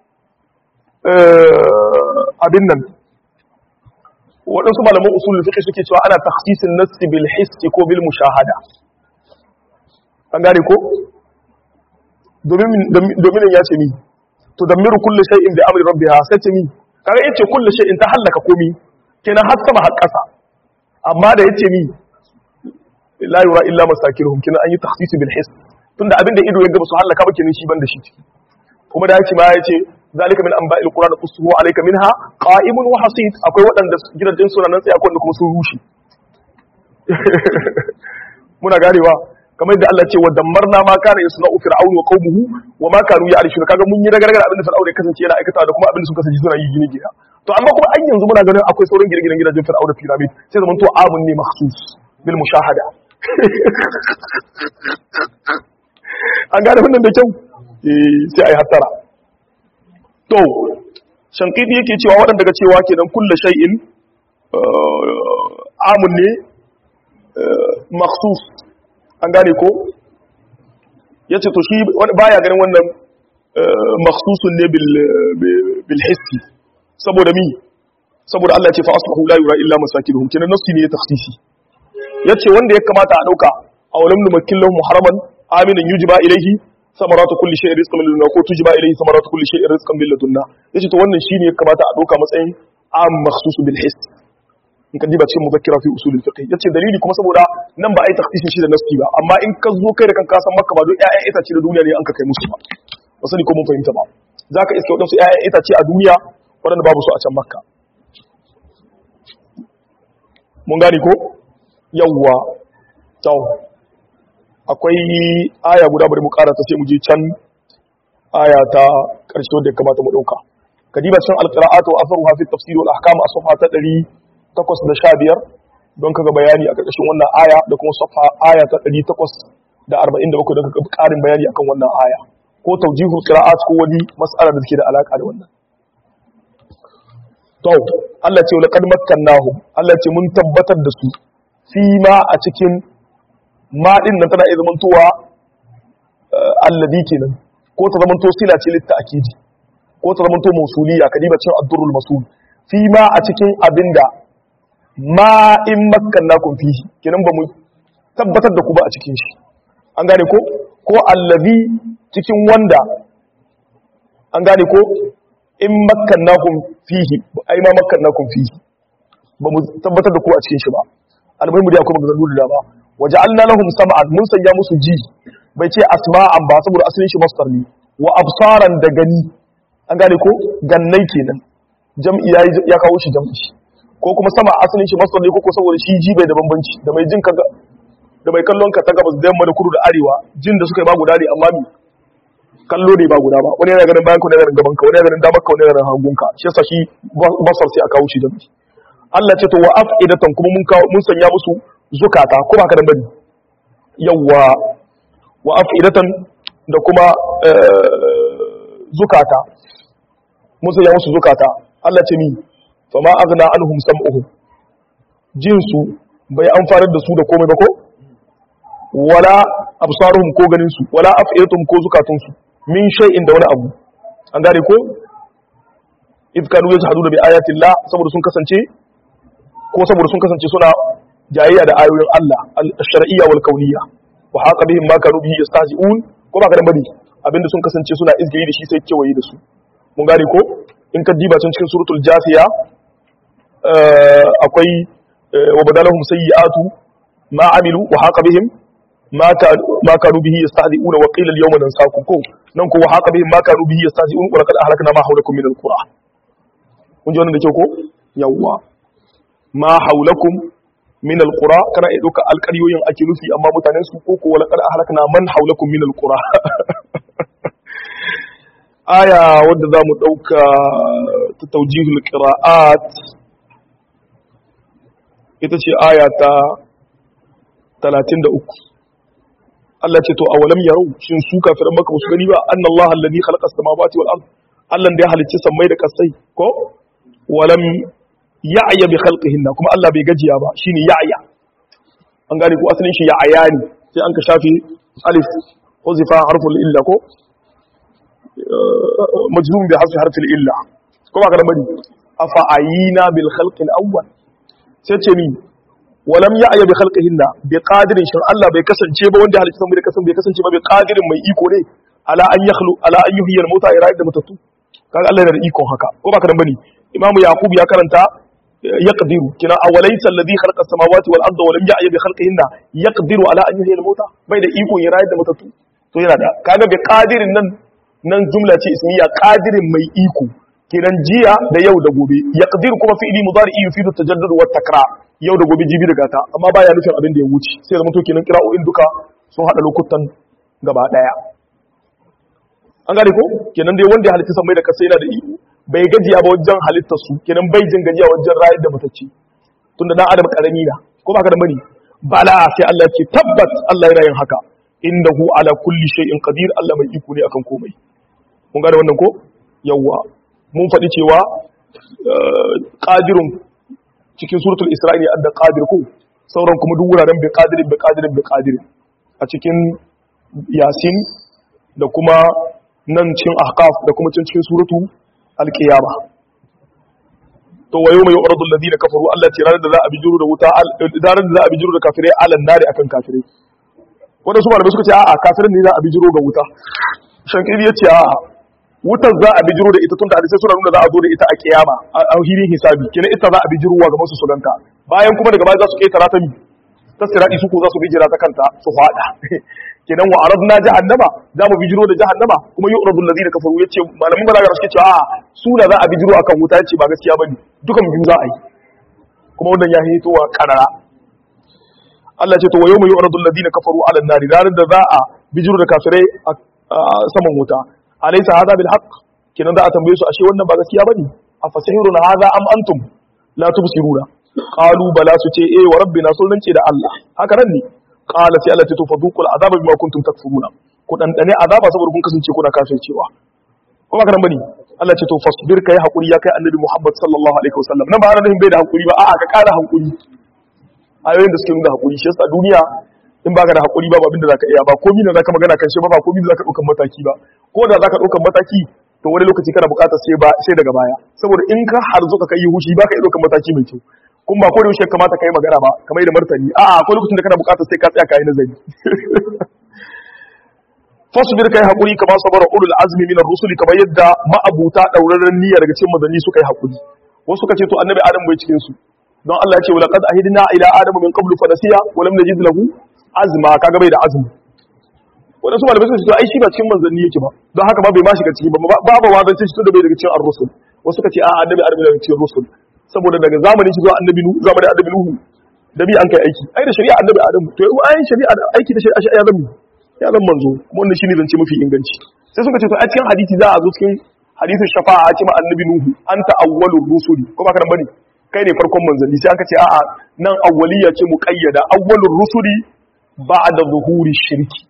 Speaker 1: abin nan waɗansu malaman usulul fiqh suke cewa ana takhsisin nassi bil hissi ko bil mushahada an gane ko domin domin ya ce mi to damiru kullu shay'in bi amri rabbiha sai ce mi kaga yace kullu shay'in ta halaka komi kenan har sama har ƙasa amma da yace mi la yura illa masakiruhum kenan an yi takhsis bil hiss tunda abinda ido ya ga su halaka ba kenan shi ban da shi ciki kuma da yake ma yace zalika min anba'il qur'an qussuhu alayka minha qa'imun wa hasid akwai waɗanda gidajen suna nan sai akwai wanda kuma sun rushe muna ganewa kamar da Allah ce wa dammarna ma kana yasna'u fir'aun wa qaumuhu wa ma kanu ya'rishuna kaga mun yi ragargar abin da fir'aun ya kasance yana aikata da kuma abin da suka kasance suna yi gine gida to amma kuma an yanzu muna ganin akwai sauran gine-ginen gidajen fir'aun da pyramid sai zaman to amun ne makhsus bil mushahada an gane wannan da kyau eh sai ai hasara to shankidi yake cewa waɗanda ga cewa kenan kulla shay'in amun ne maksus an gane ko ya ce to shi baya ganin wannan maksusun ne bil hissi saboda mi saboda Allah ce fa asbahu la yura illa masakinuhum kenan nafsi ne ya takhsisi yace wanda ya kamata a dauka awalam numakkin lahum haraman aminan yujba ilayhi samaratu kulli shay'in rizqan min ladunna ko tujba ilayhi samaratu kulli shay'in rizqan min ladunna yace to wannan shine ya kamata a dauka matsayin am makhsus bil hiss in ka diba cikin muzakkira fi usul al-fiqh yace dalili kuma saboda nan ba ai takhsisin shi da nasti ba amma in ka zo kai da kanka san makka ba duk ƴaƴan itace da duniya ne an ka kai musu ba ba sani ko mun fahimta ba zaka iske wadansu ƴaƴan itace a duniya wadanda babu su a can makka mun gane ko yawwa to akwai aya guda bari mu karata sai mu je can aya ta karshe wadda ya kamata mu dauka kadiba cikin alqira'atu wa atharuha fi tafsir wal ahkam as-safha ta 815 don kaga bayani a karkashin wannan aya da kuma safha aya ta 847 don kaga karin bayani akan wannan aya ko tawjihul qira'at ko wani mas'ala da take da alaka da wannan to Allah ce laqad makkannahum Allah ce mun tabbatar da su fi ma a cikin ma din nan tana iya zamantowa alladhi kenan ko ta zamanto sila ce litta akidi ko ta zamanto mausuliya kadiba cin ad-durrul masul fi ma a cikin abinda ma in makkannakum fihi kenan ba mu tabbatar da ku ba a cikin shi an gane ko ko allazi cikin wanda an gane ko in makkannakum fihi ai ma makkannakum fihi ba mu tabbatar da ku a cikin shi ba almuhimu dai akwai maganganu da dama waja'alna lahum sam'an mun sanya musu ji bai ce asma'an ba saboda asalin shi masdar ne wa absaran da gani an gane ko gannai kenan jam'i ya kawo shi jam'i ko kuma sama asalin shi masdar ne ko saboda shi ji bai da bambanci da mai jin ka da mai kallon ka ta gabas da yamma da kudu da arewa jin da suka yi ba guda ne amma mi kallo ne ba guda ba wani yana ganin bayan ka wani yana ganin gaban ka wani yana ganin damar ka wani yana ganin hagun ka shi yasa shi basar sai a kawo shi jam'i Allah ce to wa afidatan kuma mun kawo mun sanya musu zukata ko ba ka da bari yawwa wa afidatan da kuma zukata mun sanya musu zukata Allah ce ni fa ma aghna anhum sam'uhum jinsu bai amfanar da su da komai ba ko wala absaruhum ko ganin su wala afidatuhum ko zukatun su min shay'in da wani abu an gane ko id kanu yajhaduna bi ayati Allah saboda sun kasance ko saboda sun kasance suna jayayya da ayoyin Allah al-shar'iyya wal kauniyya wa haqa bihim ma kanu bihi yastahzi'un ko ba ka da bari abinda sun kasance suna izgayi da shi sai kewaye da su mun gane ko in ka diba can cikin suratul jasiya akwai wa badalahum sayyi'atu ma amilu wa haqa bihim ma ma kanu bihi yastahzi'un wa qila al-yawma nansakum ko nan ko wa haqa bihim ma kanu bihi yastahzi'un wa laqad ahlakna ma hawlakum min al-qura kun ji wannan da kyau ko yawwa ma hawlakum min al-qura kana iya duka alƙaryoyin ake nufi amma mutanen su ko ko wa laqad ahlakna man hawlakum min al-qura aya wadda za mu ɗauka ta taujihul ƙira'at ita ce aya ta 33 Allah ce to a walam yarau shin su kafiran maka musu gani ba anna Allah alladhi khalaqa as-samawati wal ard Allah da ya halicci sammai da kasai ko walam ya'ya bi khalqihinna kuma Allah bai gajiya ba shine ya'ya an gane ko asalin shi ya'ya ne sai an ka shafi alif huzifa harful illa ko majzum bi hasfi harfil illa ko ba ka da bari afa ayina bil khalqi al awwal sai ce ni walam ya'ya bi khalqihinna bi qadirin shin Allah bai kasance ba wanda halitta mu da kasan bai kasance ba bi qadirin mai iko ne ala an yakhlu ala an yuhyi al mauta ira da matatu kaga Allah yana da iko haka ko ba ka da bari Imam Yaqub ya karanta yaqdiru kina awalaysa alladhi khalaqa as-samawati wal arda wa lam ya'ya bi khalqihinna yaqdiru ala an yuhyi al mauta bai da iko ya rayar da matatu to yana da kaga bi qadirin nan nan jumla ce ismiya qadirin mai iko kiran jiya da yau da gobe yaqdir kuma fi'li mudari yufidu tajaddud wa takrar yau da gobe jibi da gata amma baya nufin abin da ya wuce sai zama to kenan qira'o'in duka sun hada lokutan gaba daya an gane ko kenan dai wanda ya halitta san mai da kasa yana da iko bai gajiya ba wajen halittar su kenan bai jin gajiya wajen rayar da matacce tunda dan adam karami na ko ba ka da bane bala sai Allah ya ce tabbat Allah yana yin haka innahu ala kulli shay'in qadir Allah mai iko ne akan komai mun gane wannan ko yawwa mun faɗi cewa qadirun cikin suratul isra'i adda qadir ko sauran kuma duk wuraren bi qadirin bi qadirin bi qadirin a cikin yasin da kuma nan cikin ahqaf da kuma cikin suratu al-qiyama to wayo mai yu'radu alladhina kafaru Allah ce ranar da za a bijiro da wuta ranar da za a bijiro da kafirai alan nari akan kafirai wanda su malamai suka ce a'a kafirin ne za a bijiro ga wuta shankiri ya ce a'a wutar za a bijiro da ita tun da hadisai suna nuna za a zo da ita a kiyama a hirin hisabi kenan ita za a bijirowa ga masu sulanta bayan kuma daga baya za su ketara ta mi ta sirati su ko za su bijira ta kanta su fada kenan wa aradna jahannama za mu bijiro da jahannama kuma yu'radu allazina kafaru yace malamin balaga suke cewa a'a su da za a bijiro akan wuta yace ba gaskiya bane dukan biyu za a yi kuma wannan ya hito wa karara Allah ce to wa yawma yu'radu alladhina kafaru 'ala an-nari ranar da za a bijiro da kafirai a saman wuta alaysa hadha bil haqq kinan da a tambaye su ashe wannan ba gaskiya bane afasihirun hadha am antum la tubsiruna qalu bala su ce eh wa rabbina sun rance da Allah haka nan ne qala sai Allah ce to fadhuqul azaba bima kuntum takfuruna ku dan dane azaba saboda kun kasance kuna kafircewa ko ba kana bane Allah ce to fasbir kai hakuri ya kai annabi Muhammad sallallahu alaihi wasallam nan ba ana nufin bai da hakuri ba a'a ka kara hakuri ayoyin da suke nuna hakuri shi yasa duniya in baka da hakuri babu abin da zaka iya ba komai da zaka magana kan shi ba ba komai da zaka daukan mataki ba ko da zaka daukan mataki to wani lokaci kana bukatar sai ba sai daga baya saboda in ka harzo ka kai hushi baka iya daukan mataki mai kyau kun ba ko da yaushe kamata kai magana ba kamar da martani a'a akwai lokacin da kana bukatar sai ka tsaya kai nazari fasbir kai hakuri kamar sabara ulul azmi min ar-rusuli kamar yadda ma'abuta dauraren niyya daga cikin manzanni suka yi hakuri wasu suka ce to annabi adam bai cikin su don Allah ya ce wa laqad ahidna ila adama min qablu fa nasiya wa lam najid lahu azma kaga bai da azmi wadansu malamai suka ce to ai shi ba cikin manzanni yake ba don haka ba bai ma shiga ciki ba babu wazance shi tunda bai daga cikin ar-rusul wasu suka ce a annabi adam daga cikin rusul saboda daga zamanin shi zuwa annabi nuhu zamanin annabi nuhu da bi an kai aiki ai da shari'a annabi adam to yau ayin shari'a aiki da shari'a ya zama ya zama manzo kuma wannan shine zance mafi inganci sai suka ce to a cikin hadisi za a zo cikin hadisin shafa'a a ce ma annabi nuhu anta awwalur rusuli ko ba ka bane kai ne farkon manzanni sai aka ce a'a nan awwaliya ce muqayyada awwalur rusuli ba'da zuhuri shirki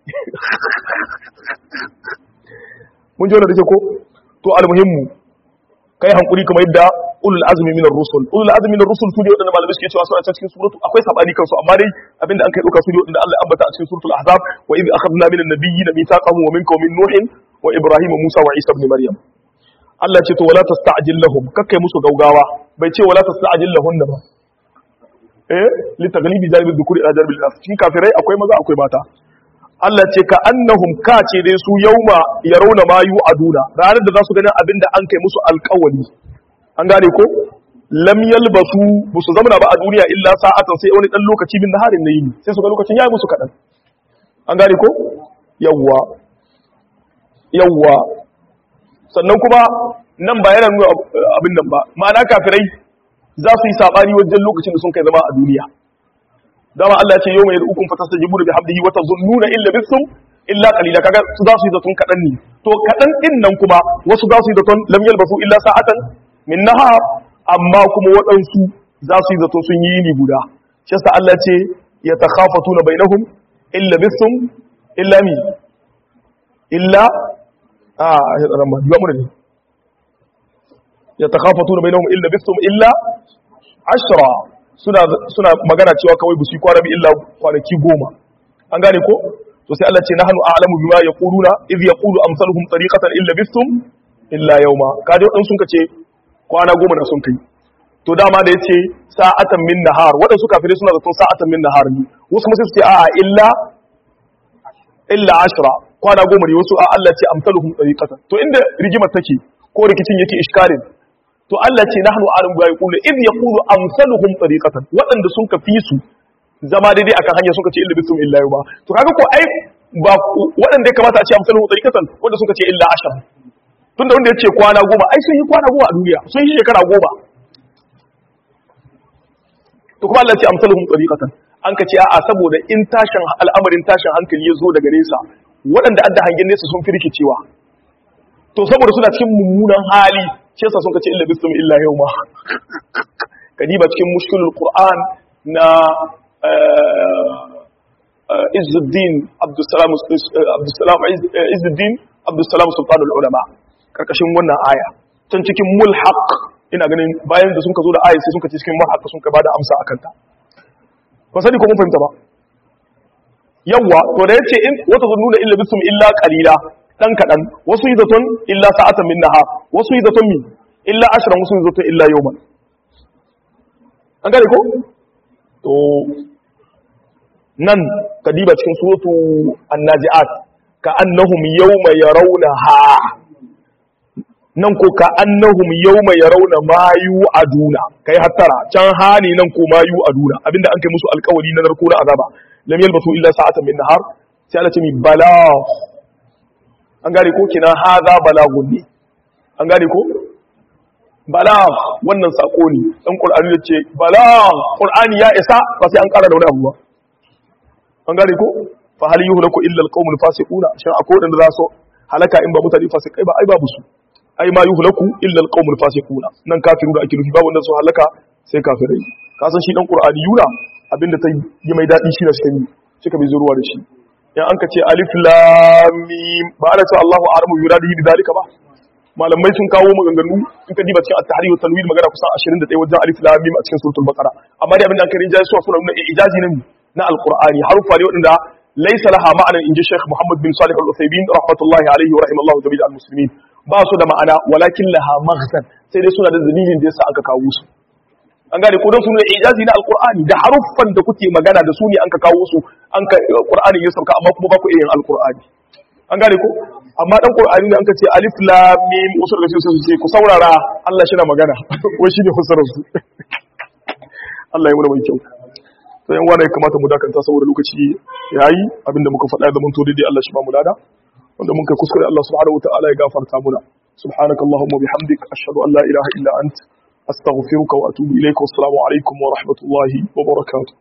Speaker 1: mun ji wannan da ke ko to almuhimmu kai hankuri kamar yadda ulul azmi minar rusul ulul azmi minar rusul su ne wadanda malamai suke cewa suna cikin suratu akwai sabani kansu amma dai abinda an kai dauka su ne wadanda Allah ya ambata a cikin suratul ahzab wa idh akhadna minan nabiyyin mithaqahum wa minkum min nuhin wa ibrahim musa wa isa ibn maryam Allah ce to wala tasta'jil lahum kakkai musu gaugawa bai ce wala tasta'jil lahunna ba eh li taghlibi janibi dhukuri ila janibi al cikin kafirai akwai maza akwai mata Allah ce ka annahum ka ce dai su yauma yarawna ma yu'aduna ranar da za su ganin abinda an kai musu alƙawari an gane ko lam yalbasu busu zamana ba a duniya illa sa'atan sai wani dan lokaci bin naharin na yini sai su ga lokacin yayi musu kadan an gane ko yawwa yawwa sannan kuma nan ba yana nuna abin nan ba ma'ana kafirai za su yi sabani wajen lokacin da sun kai zama a duniya dama Allah ya ce yau mai yad'ukum fatastajibu bi hamdihi wa tazunnuna illa bisum illa qalila kaga su za su yi zaton kadan ne to kadan din nan kuma wasu za su yi zaton lam yalbasu illa sa'atan min nahar amma kuma waɗansu za su yi zaton sun yi yini guda shi yasa Allah ce ya takhafatuna bainahum illa bisum illa mi illa a ya tsara ma yiwa mu ne ya takhafatuna bainahum illa bisum illa ashra suna suna magana cewa kawai bu su kwana bi illa kwanaki goma an gane ko to sai Allah ce nahnu a'lamu bima yaquluna idh yaqulu amsaluhum tariqatan illa bisum illa yawma kaje wadan sun kace kwana goma na sun kai to dama da yace sa'atan min nahar wadansu kafirai suna zaton sa'atan min nahar ne wasu kuma sai su ce a'a illa illa ashra kwana goma ne wasu a Allah ce amsaluhum tariqatan to inda rigimar take ko rikicin yake iskalin to Allah ce nahnu alim ga yaqulu id yaqulu amsaluhum tariqatan wadanda sun kafi su zama daidai akan hanya sun kace illa bisum illa yuba to kaga ko ai ba wadanda ya kamata a ce amsaluhum tariqatan wanda sun kace illa ashar tunda wanda yace kwana goma ai sun yi kwana goma a duniya sun yi shekara goma to kuma Allah ce amsaluhum tariqatan an kace a'a saboda in tashin al'amarin tashin hankali ya zo daga nesa waɗanda adda hangen nesa sun fi rikicewa to saboda suna cikin mummunan hali shi yasa sun kace illa bisum illa yawma kadiba cikin mushkilul qur'an na Izzuddin Abdussalam Abdussalam Izzuddin Abdussalam Sultanul Ulama karkashin wannan aya can cikin mulhaq ina ganin bayan da sun ka zo da aya sai sun ka ci cikin mulhaq sun ka bada amsa akan ta ba sani ko mun fahimta ba yawa to da yace in wata zununa illa bisum illa qalila dan kadan wasu yi zaton illa sa'atan min nahar wasu yi zaton mi illa ashran wasu yi zaton illa yawman an gane ko to nan kadiba cikin suratu an-nazi'at ka annahum yawma yarawnaha nan ko ka annahum yawma yarawna ma yu'aduna kai hattara can hani nan ko ma yu'aduna abinda an kai musu alƙawari na narko na azaba lam yalbasu illa sa'atan min nahar sai Allah ce mi bala an gane ko kina haza balagun ne an gane ko balag wannan sako ne dan qur'ani yace balag qur'ani ya isa ba sai an ƙara da wani abu ba an gane ko fa hal yuhlaku illa alqawmul fasiquna shin akwai wanda za su halaka in ba mutane fasikai ba ai babu su ai ma yuhlaku illa alqawmul fasiquna nan kafiru da ake nufi ba wanda su halaka sai kafirai ka san shi dan qur'ani yuna abinda ta yi mai dadi shi da shi ne suka bi zuruwa da shi in an ka ce alif lam mim ba ana cewa Allahu a'lamu bi yuradihi bi dalika ba malamai sun kawo maganganu in ka diba cikin at-tahrir wa tanwir magana kusan 21 wajen alif lam mim a cikin suratul baqara amma dai abinda an karin jayi suwa suna nuna ijazi ne na alqur'ani harufa ne wadanda laysa laha ma'anan inji Sheikh Muhammad bin Salih al-Uthaymeen rahmatullahi alayhi wa rahimallahu jami'al al-muslimin ba su da ma'ana walakin laha maghzan sai dai suna da dalilin da yasa aka kawo su an gane ko don su ne ijazi na alqur'ani da haruffan da kuke magana da su ne an ka kawo su an ka qur'ani ya sauka amma kuma ba ku iya yin alqur'ani an gane ko amma dan qur'ani ne an ka ce alif lam mim wasu daga cikin su ce ku saurara Allah shi na magana wai shine fasarar su Allah ya muna mai kyau sai yan wani kamata mu dakanta saboda lokaci yayi abinda muka faɗa da mun to daidai Allah shi ba mu lada wanda mun kai kuskure Allah subhanahu wataala ya gafarta muna subhanakallahumma bihamdik ashhadu an la ilaha illa anta أستغفرك وأتوب إليك والسلام عليكم ورحمة الله وبركاته